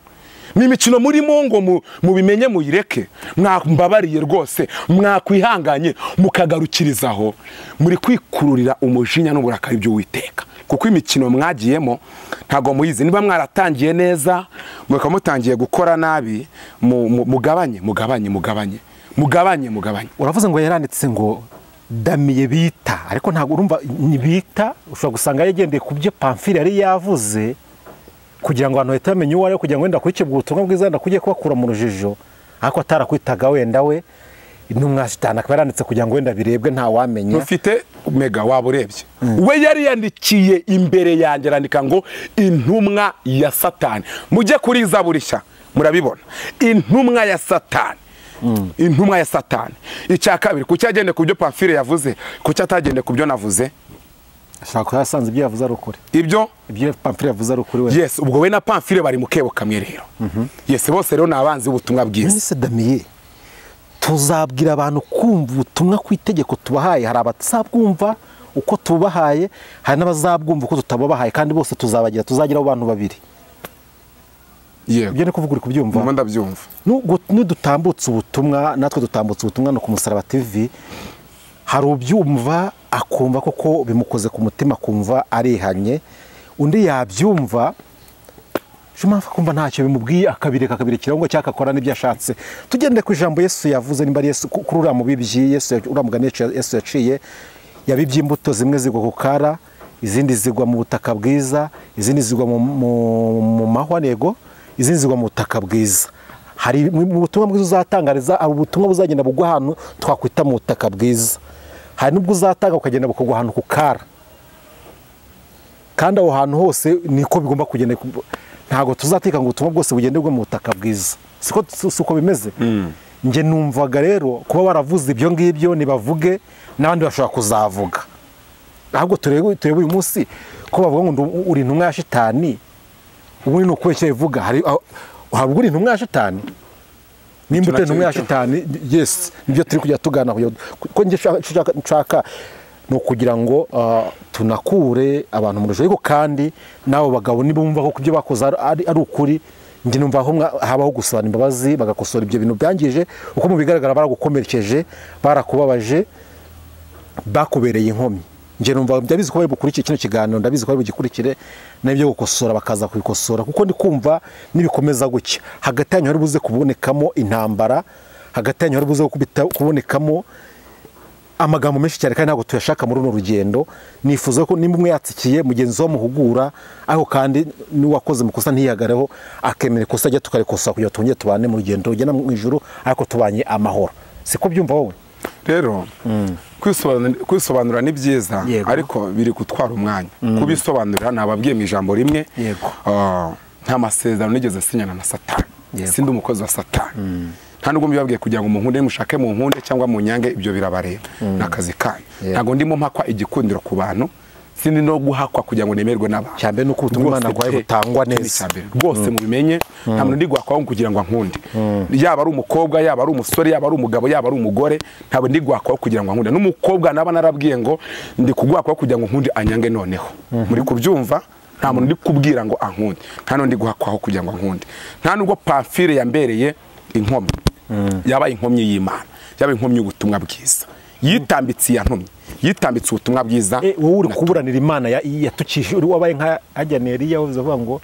ni imikino murimo ngo mu- mubimenye muyireke mwambabariye rwose mwakwihanganye mukagarukirizaho muri kwikururira umujinya n'uburakari by'uwiteka kuko imikino mwagiyemo ntabwo muyizi niba mwaratangiye neza mukaba mutangiye gukora nabi mu- mu- mugabanye mugabanye mugabanye mugabanye mugabanye uravuze ngo yaranditse ngo damiye bita ariko ntabwo urumva ni bita ushobora gusanga yagendeye ku byo pamfire yari yavuze kugira ngo abantu bahite bamenya uwo ari we kugira ngo wenda akurikirwe ubutumwa bwiza wenda kugiye kubakura mu rujijo ariko atarakwitaga wenda we ntumwashitana akaba yaranditse kugira ngo wenda birebwe ntawamenya mufite mega waba urebye we yari yandikiye imbere yanjye arandika ngo intumwa ya satani mujye kuri zaburi nshya murabibona intumwa ya satani intumwa ya satani icya kabiri kuki yagendeye ku byo pamfire yavuze kuki atagendeye ku byo navuze ashobora kuba yasanze ibyo yavuze ari ukuri ibyo ibyo pamfire yavuze ari ukuri we yes ubwo we na pamfire bari mu kebo kamwe rero yes bose rero ni abanzi b'ubutumwa bwiza mwese damiye tuzabwira abantu kumva ubutumwa ku itegeko tubahaye hari abatazabwumva uko tubahaye hari n'abazabwumva uko tutababahaye kandi bose tuzabagira tuzagira abantu babiri yego ibyo ni kuvuga uri kubyumva ndimo ndabyumva Nubwo- nidutambutse ubutumwa natwe dutambutse ubutumwa no ku musaraba tv hari ubyumva akumva koko bimukoze ku mutima akumva arihanye undi yabyumva shumafu akumva ntacyo bimubwiye akabireka akabirekeraho ngo cyangwa akakora n'ibyo ashatse tugende ku ijambo yesu yavuze nimba ari yesu ku- kuri uriya mubibyi yesu ya- uriya mugani yacu- yesu yaciye yabibye imbuto zimwe zigwa ku kara izindi zigwa mu butaka bwiza izindi zigwa mu, mu, mu mahwa nego izindi zigwa mu butaka bwiza hari mu mu butumwa bwiza uzatangariza hari ubutumwa buzagenda bugwa ahantu twakwita mu butaka bwiza hari n'ubwo uzatanga ukagenda bukagwa ahantu ku kara kandi aho hantu hose niko bigomba kugenda ntabwo tuzateka ngo ubutumwa bwose bugenderwe mu butaka bwiza siko uko bimeze njye numvaga rero kuba baravuze ibyo ngibyo ntibavuge n'abandi bashobora kuzavuga ahubwo turebe turebe uyu munsi ko bavuga ngo ndu- uri intumwa ya shitani ubundi ni ukubeshya bivuga hari aho- waba uri intumwa ya shitani nimba Icyo utari intumwa ya nacyo- shitani yes nibyo turi kujya tugana kugira ngo- kuko njye nshaka- nshaka- nshaka ni ukugira ngo ah, tunakure abantu mu rujijo ariko kandi n'abo bagabo nibumva ko ku byo bakoze ari ari- ari ukuri njye numva aho mwa- habaho gusaba imbabazi bagakosora ibyo bintu byangije uko mu bigaragara baragukomerekeje barakubabaje bakubereye inkomyi njye numva ndabizi ko bari bukurikire kino kiganiro ndabizi ko bari bugikurikire n'ibyo gukosora bakaza kubikosora kuko ndi kumva nibikomeza gutya hagati yanyu hari buze kubonekamo intambara hagati yanyu hari buze kubita- kubonekamo amagambo menshi cyane kandi ntabwo tuyashaka muri runo rugendo nifuza ko nimba umwe yatsikiye mugenzi we amuhugura ariko kandi n'uwakoze amakosa ntiyagareho akemera ikosa ajya tukarikosa kugira ngo twongere tubane mu rugendo rugenda mu ijuru ariko tubanye amahoro siko byumva wowe rero kwisobanura- kwisobanura ni byiza Yego. ariko biri gutwara umwanya kubisobanurira nababwiye mu ijambo rimwe Yego. ah, nta masezerano nigeze sinyana na satani Yego. sindi umukozi wa satani nta nubwo mbibabwiye kugira ngo munkunde mushake munkunde cyangwa munyange ibyo birabareba ni akazi kanyu Yego. ntabwo ndimo mpakwa igikundiro ku bantu sindi no guhakwa kugira ngo nemerwe n'abantu Cya mbere ni uko ubutumwa Rwose Imana aguhaye pe, butangwa icyo ni neza. icya mbere. rwose mubimenye nta muntu ndigwakwaho kugira ngo ankunde yaba ari umukobwa yaba ari umusore yaba ari umugabo yaba ari umugore ntabwo ndigwakwaho kugira ngo ankunde n'umukobwa naba narabwiye ngo ndi kugwakwaho kugira ngo nkunde anyange noneho muri kubyumva nta muntu ndi kubwira ngo ankunde nta n'undi guhakwaho kugira ngo ankunde nta nubwo pamfire yambereye inkomyi yabaye inkomyi y'imana yabaye inkomyi y'ubutumwa bwiza yitambitse iyantumye yitambitse ubutumwa bwiza E, wowe uri na- kuburanira imana ya- yatukije uri wabaye nka hajya neriya uvuze avuga ngo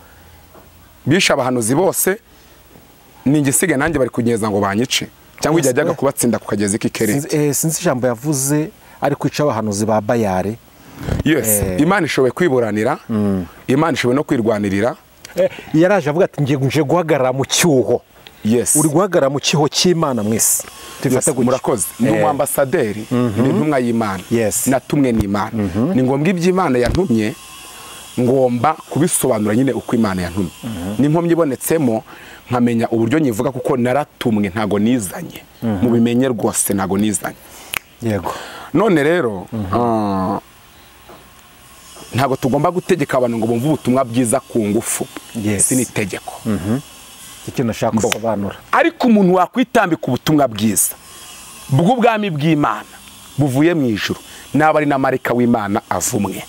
bishe abahanuzi bose ni igisigaye nanjye bari kunyeza ngo banyice cyangwa Yes, igihe eh. kubatsinda ku kagezi k'ikere sinzi- eh, sinzi ijambo yavuze ari kwica abahanuzi ba bayare yes eh. imana ishoboye kwiburanira imana ishoboye no kwirwanirira Eh, yaraje avuga ati ngiye nje guhagarara mu cyuho yes uri guhagarara mu cyuho cy'imana mwese Yes, tubifate gutya. murakoze ni Eh, umwambasaderi ni intumwa y'imana Yes. natumwe n'imana ni ngombwa iby'imana yantumye ngomba kubisobanura nyine uko imana yantumye n'inkomyi ibonetsemo nkamenya uburyo nyivuga kuko naratumwe ntago nizanye mubimenye rwose ntago nizanye yego none rero ah, ntabwo tugomba gutegeka abantu ngo bumve ubutumwa bwiza ku ngufu Yes. si n'itegeko icyo nashaka gusobanura ariko umuntu wakwitambika ubutumwa bwiza bw'ubwami bw'imana buvuye mu ijuru naba ari na marayika w'imana avumwe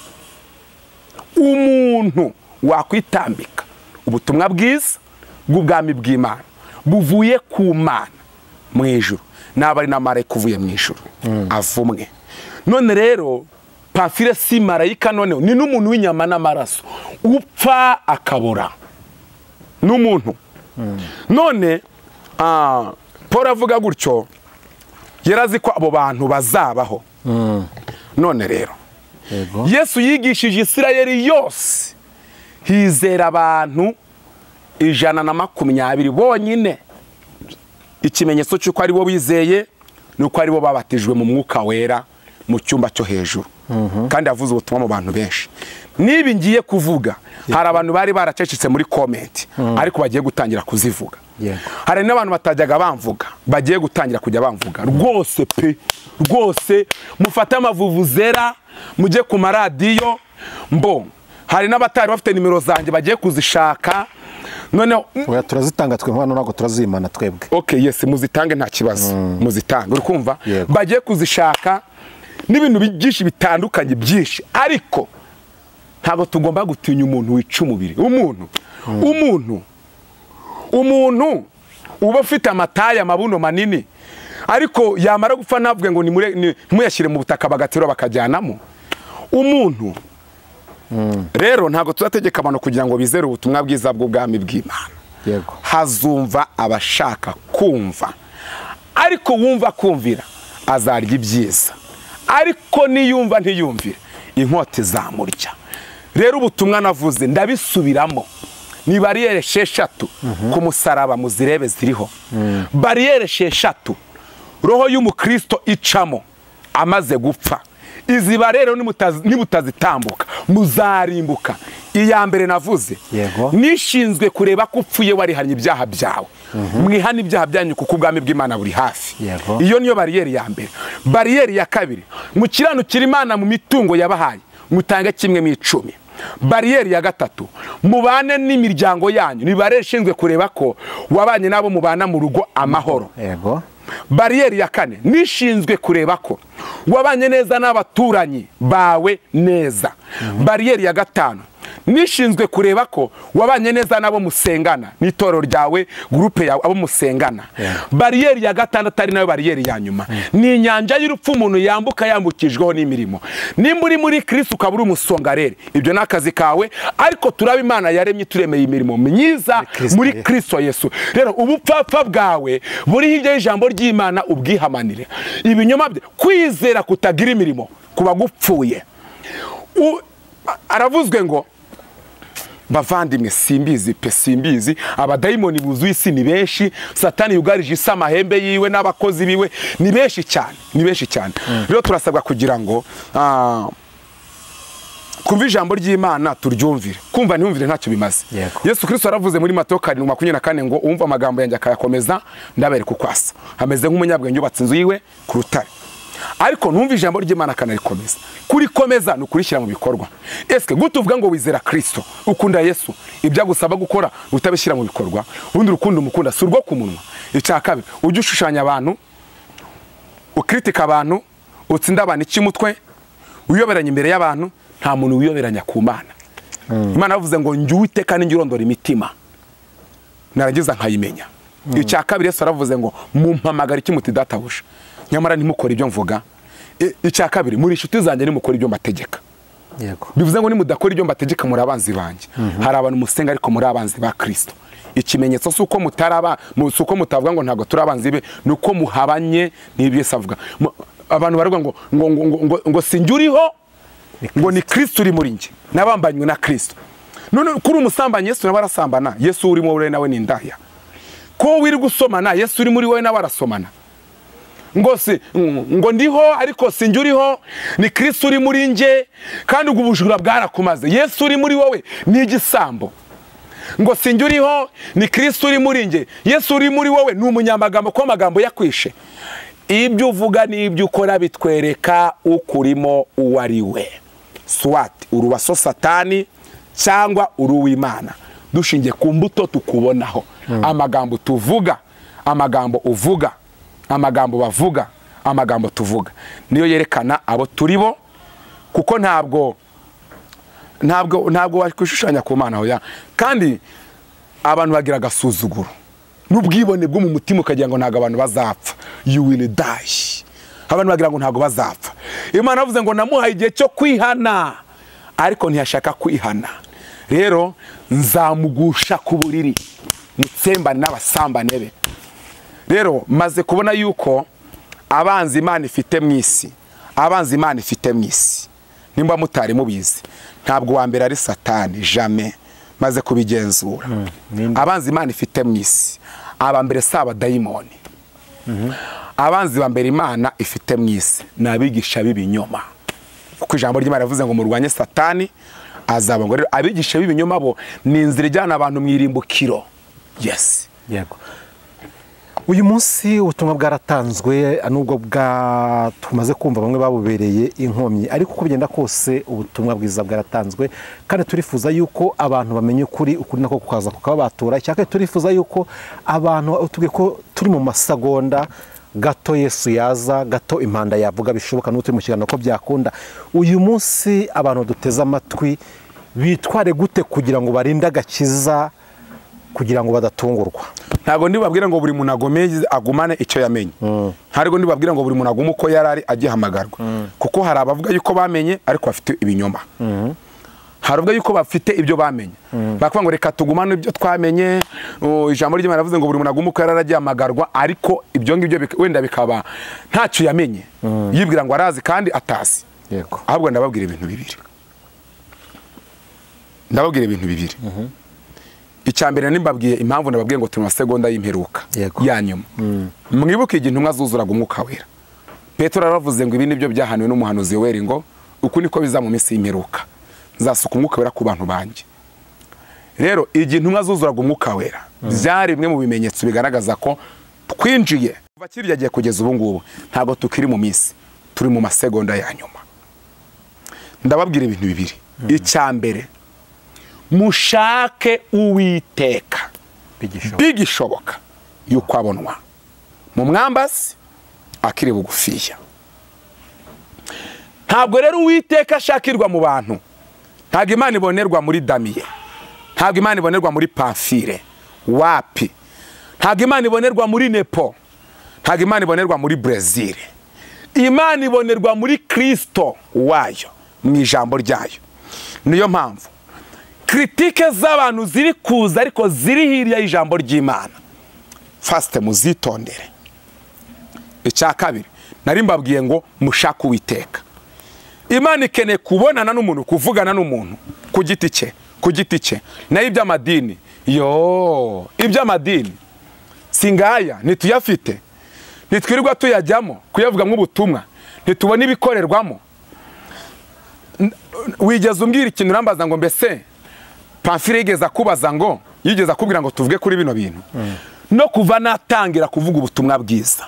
umuntu wakwitambika ubutumwa bwiza bw'ubwami bw'imana buvuye ku mana mu ijuru naba ari na marayika uvuye mu ijuru avumwe none rero pamfire si marayika noneho ni n'umuntu w'inyama n'amaraso upfa akabura n'umuntu none ah, paul avuga gutyo yarazi ko abo bantu bazabaho none rero yego yesu yigishije isirayeli yose hizera abantu ijana na makumyabiri bonyine ikimenyetso cy'uko ari bo bizeye ni uko ari bo babatijwe mu mwuka wera mu cyumba cyo hejuru kandi yavuze ubutumwa mu bantu benshi niba ngiye kuvuga hari abantu bari baracecetse muri komenti ariko bagiye gutangira kuzivuga Yego. hari n'abantu batajyaga bamvuga bagiye gutangira kujya bamvuga rwose pe rwose mufate amavuvuzera mujye ku maradiyo mbo hari n'abatari bafite nimero zanjye bagiye kuzishaka noneho oya turazitanga twe hano ntabwo turazimana twebwe ok yes muzitange nta kibazo muzitange uri kumva Yego. bagiye kuzishaka n'ibintu bi- byinshi bitandukanye byinshi ariko ntabwo tugomba gutinya umuntu wica umubiri umuntu umuntu umuntu uba ufite amataye amabuno manini ariko yamara gupfa navuge ngo nimure- ni- nimuyashyire mu butaka bagaterura bakajyanamo umuntu rero ntabwo tuzategeka abantu kugira ngo bizere ubutumwa bwiza bw'ubwami bw'imana yego hazumva abashaka kumva ariko wumva kumvira azarya ibyiza ariko niyumva ntiyumvire inkota izamurya rero ubutumwa navuze ndabisubiramo ni bariyeri esheshatu ku musaraba muzirebe ziriho bariyeri esheshatu roho y'umukristo icamo amaze gupfa iziba rero nimutazi- nimutazitambuka muzarimbuka iya mbere navuze Yego. nishinzwe kureba ko upfuye warihanye ibyaha byawe mwihane ibyaha byanyu kuko ubwami bw'imana buri hafi Yego. iyo niyo bariyeri ya mbere bariyeri ya kabiri mukiranukira imana mu mitungo yabahaye mutange kimwe mu icumi bariyeri ya gatatu mubane n'imiryango yanyu ni bariyeri ishinzwe kureba ko wabanye n'abo mubana mu rugo amahoro yego bariyeri ya kane nishinzwe kureba ko wabanye neza n'abaturanyi bawe neza bariyeri ya gatanu nishinzwe kureba ko wabanye neza n'abo musengana n'itorero ryawe gurupe yawe abo musengana bariyeri ya gatandatu ari nayo bariyeri ya nyuma ni inyanja y'urupfu umuntu yambuka yambukijweho n'imirimo nimba uri muri kirisi ukaba uri umusongareri ibyo ni akazi kawe ariko turaba imana yaremye turemeye imirimo myiza Kristo muri Yesu. kristo yesu rero ubupfapfa bwawe buri hirya y'ijambo ry'imana ubwihamanire ibinyoma bye kwizera kutagira imirimo kuba gupfuye U- aravuzwe ngo bavandimwe simbizi pe simbizi abadayimoni buzuye isi ni benshi satani yugarije isi amahembe yiwe n'abakozi biwe ni benshi cyane ni benshi cyane rero turasabwa kugira ngo ah, kumva ijambo ry'imana turyumvire kumva ntiyumvire ntacyo bimaze Yego. yesu kirisito yaravuze muri matayo karindwi makumyabiri na kane ngo uwumva amagambo yanjye akayakomeza ndabereka uko asa ameze nk'umunyabwenge yubatse inzu yiwe ku rutare ariko ntumve ijambo ry'imana akanarikomeza kurikomeza ni ukurishyira mu bikorwa esike gutuvuga ngo wizera kirisito ukunda yesu ibyo agusaba gukora utabishyira mu bikorwa ubundi urukundo umukunda si urwo ku munwa icya kabiri ujye ushushanya abantu ukritika abantu utsinda abantu iki mutwe wiyoberanya imbere y'abantu nta muntu wiyoberanya ku mana imana yavuze ngo njye uwiteka ninjye urondora imitima narangiza nkayimenya icya kabiri yesu yaravuze ngo mumpamagara iki muti databuja nyamara ntimukore ibyo mvuga I- icya kabiri muri inshuti zanjye nimukora ibyo mbategeka yego bivuze ngo nimudakora ibyo mbategeka muri abanzi banjye hari abantu musenga ariko muri abanzi ba kirisito ikimenyetso si uko mutaraba mu- si uko mutavuga ngo ntabwo turi abanzi be ni uko muhabanye n'ibyo yesu avuga Mu- abantu baravuga ngo ngo ngo ngo, ngo, ngo sinjye uriho ngo ni kirisito uri muri njye nabambanywe na kirisito none kuri umusambanyi yesu nawe arasambana yesu urimo wowe nawe ni indaya ko wiri gusomana yesu uri muri wowe nawe arasomana ngo si ngo ndiho ariko sinjye uriho ni kirisi uri muri njye kandi ubwo ubujura bwarakumaze yesu uri muri wowe ni igisambo ngo sinjye uriho ni kirisi uri muri njye yesu uri muri wowe ni umunyamagambo kuko amagambo yakwishe ibyo uvuga n'ibyo ukora bitwereka ukurimo uwo ari we swati urubaso satani cyangwa uruw'imana dushingiye ku mbuto tukubonaho amagambo tuvuga amagambo uvuga amagambo bavuga amagambo tuvuga niyo yerekana abo turi bo kuko ntabwo ntabwo ntabwo wakwishushanya ku mana hoya kandi abantu bagira agasuzuguro n'ubwibone bwo mu mutima ukagira ngo ntabwo abantu bazapfa you will die abantu bagira ngo ntabwo bazapfa imana yavuze ngo namuhaye igihe cyo kwihana ariko ntiyashaka kwihana rero nzamugusha ku buriri mutsembane n'abasambane be rero maze kubona yuko abanzi imana ifite mu isi abanzi imana ifite mu isi nimba mutari mubizi ntabwo uwa mbere ari satani jame maze kubigenzura ninde? abanzi imana ifite mu isi aba mbere si abadayimoni abanzi ba mbere imana ifite mu isi ni abigisha b'ibinyoma kuko ijambo ry'imana rivuze ngo murwanye satani azaba ngo rero abigisha b'ibinyoma bo ni inzira ijyana abantu mu irimbukiro yesi yego uyu munsi ubutumwa bwaratanzwe nubwo bwa tumaze kumva bamwe babubereye inkomyi ariko uko bigenda kose ubutumwa bwiza bwaratanzwe kandi turifuza yuko abantu bamenya ukuri ukuri nako kukaza kukababatura cyangwa turifuza yuko abantu utubwiye ko turi mu masagonda gato yesu yaza gato impanda yavuga bishoboka n'uwo turi mu kiganiro ko byakunda uyu munsi abantu duteze amatwi bitware gute kugira ngo barinde agakiza kugira ngo badatungurwa ntabwo ndibabwira ngo buri muntu agomeye agumane icyo yamenye ntabwo ndibabwira ngo buri muntu agume uko yari ari agihamagarwa kuko hari abavuga yuko bamenye ariko bafite ibinyoma hari abavuga yuko bafite ibyo bamenye bakavuga ngo reka tugumane ibyo twamenye o, ijambo ry'imana rivuze ngo buri muntu agume uko yari ari agihamagarwa ariko ibyo ngibyo bika- wenda bikaba ntacyo yamenye yibwira ngo arazi kandi atazi yego ahubwo ndababwira ibintu bibiri ndababwira ibintu bibiri icya mbere nimbabwiye impamvu nababwiye ngo turi mu masegonda y'imperuka Yego. ya nyuma mwibuke igihe intumwa zuzuraga umwuka wera petero yaravuze ngo ibi ni byo byahaniwe n'umuhanuzi yoweri ngo uku niko biza mu minsi y'imperuka nzasuka umwuka wera ku bantu banjye rero igihe intumwa zuzuraga umwuka wera byari bimwe mu bimenyetso bigaragaza ko twinjiye kuva kirya gihe kugeza ubu ngubu ntabwo tukiri mu minsi turi mu masegonda ya nyuma ndababwira ibintu bibiri icya mbere mushake uwiteka bigishoboka bigishoboka yuko abonwa mu mwambazi akiri bugufiya ntabwo rero uwiteka ashakirwa mu bantu ntabwo imana ibonerwa muri damiye ntabwo imana ibonerwa muri pamfire wapi ntabwo imana ibonerwa muri nepo ntabwo imana ibonerwa muri brezil imana ibonerwa muri kirisito wayo mu ijambo ryayo niyo mpamvu kiritike z'abantu ziri kuza ariko ziri hirya y'ijambo ry'imana fasite muzitondere icya kabiri nari mbabwiye ngo mushake uwiteka imana ikeneye kubonana n'umuntu kuvugana n'umuntu ku giti cye ku giti cye nayo iby'amadini yo iby'amadini si ngaya ntituyafite ntitwirirwa tuyajyamo kuyavuga nk'ubutumwa ntitubona ibikorerwamo N- wigeze umbwira ikintu urambaza ngo mbese pamfire yigeze akubaza ngo yigeze akubwira ngo tuvuge kuri bino bintu no kuva natangira kuvuga ubutumwa bwiza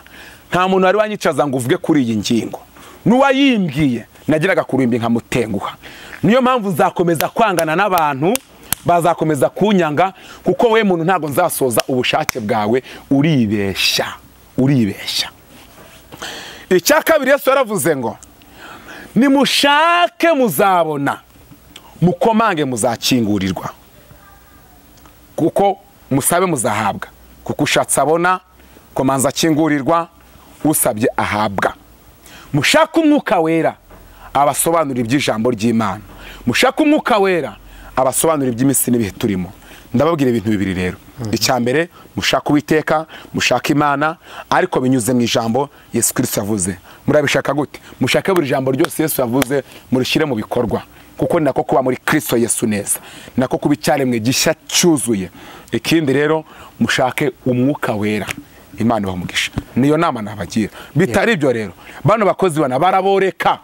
nta muntu wari wanyicaza ngo uvuge kuri iyi ngingo n'uwayimbwiye nagiraga kurimbi nkamutenguha niyo mpamvu nzakomeza kwangana n'abantu bazakomeza kunyanga kuko we muntu ntabwo nzasoza ubushake bwawe uribeshya uribeshya icya kabiri yesu yaravuze ngo nimushake muzabona mukomange muzakingurirwa kuko musabe muzahabwa kuko ushatse abona komanza akingurirwa usabye ahabwa mushake umwuka wera abasobanura iby'ijambo ry'imana mushake umwuka wera abasobanura iby'iminsi n'ibihe turimo ndababwira ibintu bibiri rero icya mbere mushake uwiteka mushake imana ariko binyuze mu ijambo yesu kirisita yavuze murabishaka gute mushake buri jambo ryose yesu yavuze murishyire mu bikorwa kuko ni nako kuba muri kirisito yesu neza ni nako kuba icyaremwe gishya cyuzuye ikindi rero mushake umwuka wera imana ibamugisha niyo nama nabagira bitari ibyo rero bano bakozi bana baraboreka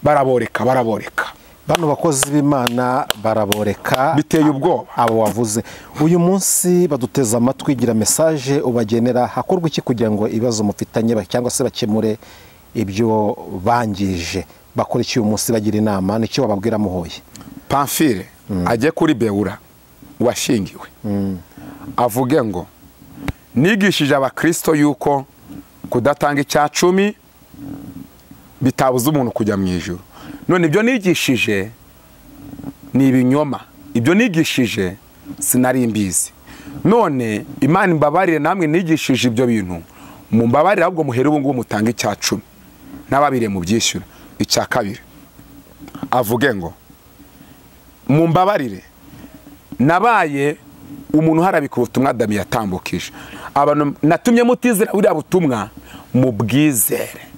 baraboreka baraboreka bano bakozi b'imana baraboreka Biteye ubwoba. abo wavuze uyu munsi baduteze amatwi gira mesaje ubagenera hakorwa iki kugira ngo ibibazo mufitanye ba- cyangwa se bakemure ibyo bangije bakora iki uyu munsi bagira inama nicyo bababwira muhoye pamfire ajye kuri bewura washingiwe avuge ngo nigishije abakirisito yuko kudatanga icya cumi bitabuza umuntu kujya mu ijoro none ibyo nigishije ni ibinyoma ibyo nigishije sinari mbizi none imana imbabarire namwe nigishije ibyo bintu mumbabarire ahubwo muhere ubu ngubu mutange icya cumi n'ababiriye mu byishyura icya kabiri avuge ngo mumbabarire nabaye umuntu uharabika ubutumwa dami yatambukije abantu natumye mutizera buriya butumwa mubwizere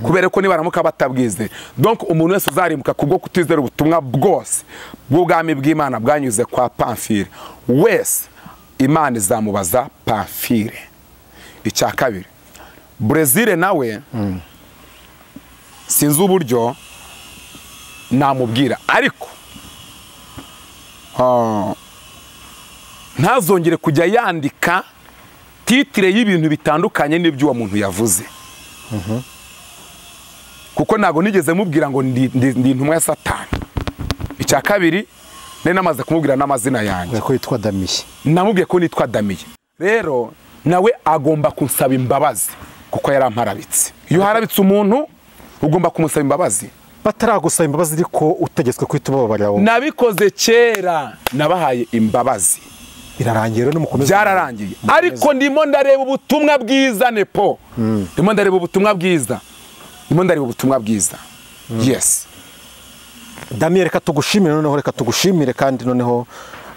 kubera ko nibaramuka batabwizeye donc umuntu wese uzarimuka kubwo kutizera ubutumwa bwose bw'ubwami bw'imana bwanyuze kwa pamfire wese imana izamubaza pamfire icya kabiri brezil nawe sinzi uburyo namubwira ariko ah, ntazongere kujya yandika titire y'ibintu bitandukanye n'ibyo uwo muntu yavuze kuko ntabwo nigeze mubwira ngo ndi ndi- ndi intumwa ya satani icya kabiri nari namaze kumubwira n'amazina yanjye kubera ko yitwa damiye namubwiye ko nitwa damiye rero nawe agomba kunsaba imbabazi kuko yaramparabitse iyo uharabitse umuntu ugomba kumusaba imbabazi bataragusaba imbabazi ariko utegetswe kuhita ubabarira wowe nabikoze kera nabahaye imbabazi birarangiye rero nimukomeze byararangiye ariko ndimo ndareba ubutumwa bwiza nepo ndimo ndareba ubutumwa bwiza ndimo ndareba ubutumwa bwiza yes damiye reka tugushimire noneho reka tugushimire kandi noneho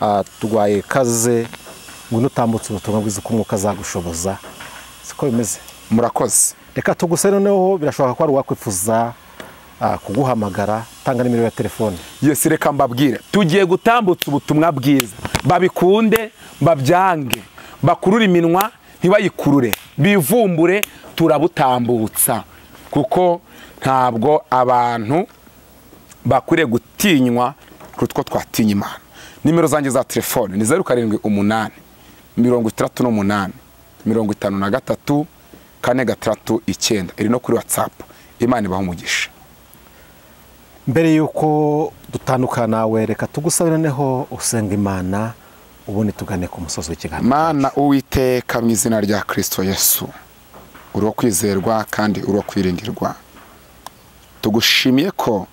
ah, turwaye kaze ngo nutambutse ubutumwa bwiza ko umwuka azagushoboza siko bimeze murakoze reka tuguse noneho birashoboka ko hari uwakwifuza ah, kuguhamagara tanga nimero ya telefone yes reka mbabwire tugiye gutambutsa ubutumwa bwiza babikunde babyange bakurure iminwa ntibayikurure bivumbure turabutambutsa kuko ntabwo abantu bakwiriye gutinywa kuko twatinya imana nimero zanjye za telefone ni zeru karindwi umunani mirongo itandatu n'umunani mirongo itanu na gatatu kane gatandatu icyenda iri no kuri watsapu imana ibaha umugisha mbere y'uko dutandukana nawe reka tugusabe noneho usenga imana ubundi tugane ku musozi w'ikiganiro mana uwiteka mu izina rya kirisito yesu uri uwo kwizerwa kandi uri uwo kwiringirwa tugushimiye ko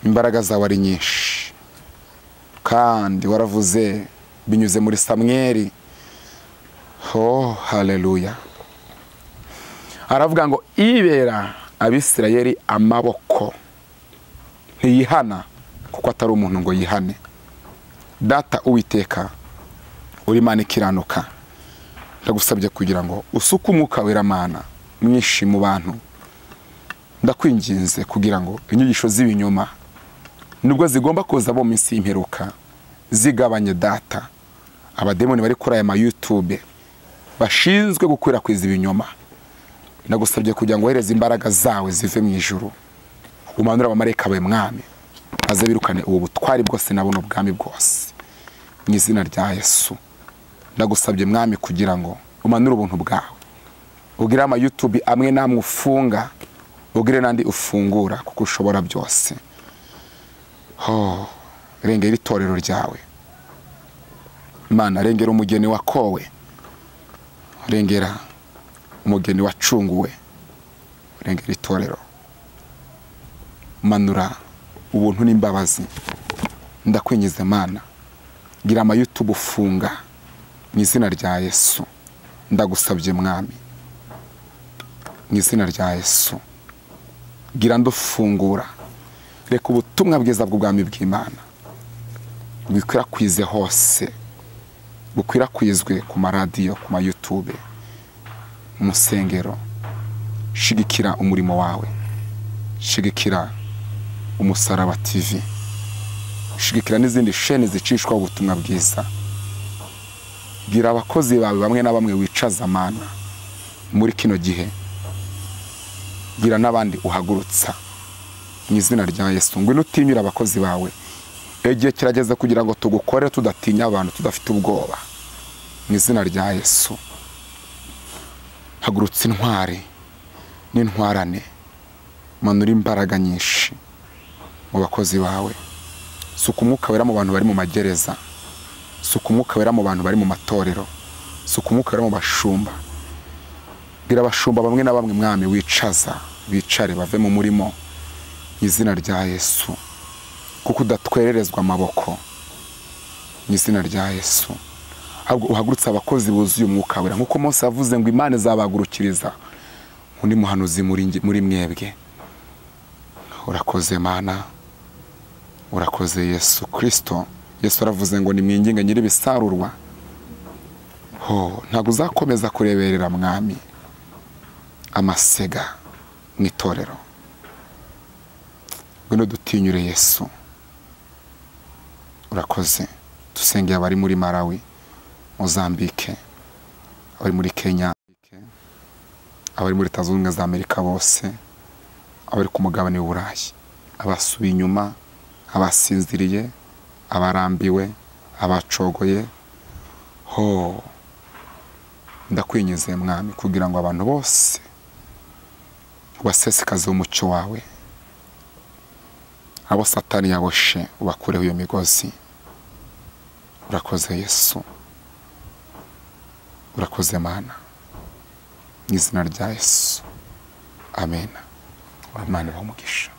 imbaraga zawe ari nyinshi kandi waravuze binyuze muri samweri ho haleluya aravuga ngo ibera abisirayeli amaboko ntiyihana kuko atari umuntu ngo yihane data uwiteka uri imana ikiranuka ndagusabye kugira ngo usuke umwuka weramana mwinshi mu bantu ndakwinginze kugira ngo inyigisho z'ibinyoma nubwo zigomba kuza bo mu minsi y'imperuka zigabanye data abademoni bari kuri aya ma YouTube bashinzwe gukwirakwiza ibinyoma ndagusabye kugira ngo wohereze imbaraga zawe zive mu ijuru umanure abamarayika bawe mwami maze birukane ubu butwari bwose nabona ubwami bwose mu izina rya yesu ndagusabye mwami kugira ngo umanure ubuntu bwawe ugire ama YouTube amwe namwe ufunga ugire n'andi ufungura kuko ushobora byose ho rengera itorero ryawe imana rengera umugeni wakowe rengera umugeni wacunguwe rengera itorero manura ubuntu n'imbabazi ndakwingiza mana gira amayutubu ufunga mu izina rya yesu ndagusabye mwami mu izina rya yesu gira ndufungura reka ubutumwa bwiza bw'ubwami bw'imana bukwirakwize hose bukwirakwizwe ku maradiyo ku mayutube mu nsengero shigikira umurimo wawe shigikira umusaraba tv shigikira n'izindi sheni zicishwaho ubutumwa bwiza bwira abakozi bawe bamwe na bamwe wicaza amana muri kino gihe bwira n'abandi uhagurutsa mu izina rya yesu ngwino utinyura abakozi bawe igihe kirageze kugira ngo tugukore tudatinya abantu tudafite ubwoba mu izina rya yesu hagurutsa intwari n'intwarane manura imbaraga nyinshi mu bakozi bawe suka umwuka wera mu bantu bari mu magereza suka umwuka wera mu bantu bari mu matorero suka umwuka wera mu bashumba bwira abashumba bamwe na bamwe mwami wicaza bicare bave mu murimo mu izina rya yesu kuko udatwererezwa amaboko mu izina rya yesu ahubwo uhagurutse abakozi buzuye umwuka wera nk'uko munsi yavuze ngo imana izabagurukiriza undi muhanuzi muri nge- muri mwebwe urakoze mana urakoze yesu kirisito yesu aravuze ngo nimwinginge nyir'ibisarurwa ho ntabwo uzakomeza kureberera mwami amasega mu itorero ngwino dutinyure yesu urakoze dusengeye abari muri marawi mozambike abari muri kenya abari muri leta zunze ubumwe za amerika bose abari ku mugabane w'uburayi abasubiye inyuma abasinziriye abarambiwe abacogoye ho ndakwinyize mwami kugira ngo abantu bose ubasesekaze umucyo wawe abo satani yaboshe ubakureho iyo migozi urakoze yesu urakoze mana mu izina rya yesu amen abana bamugisha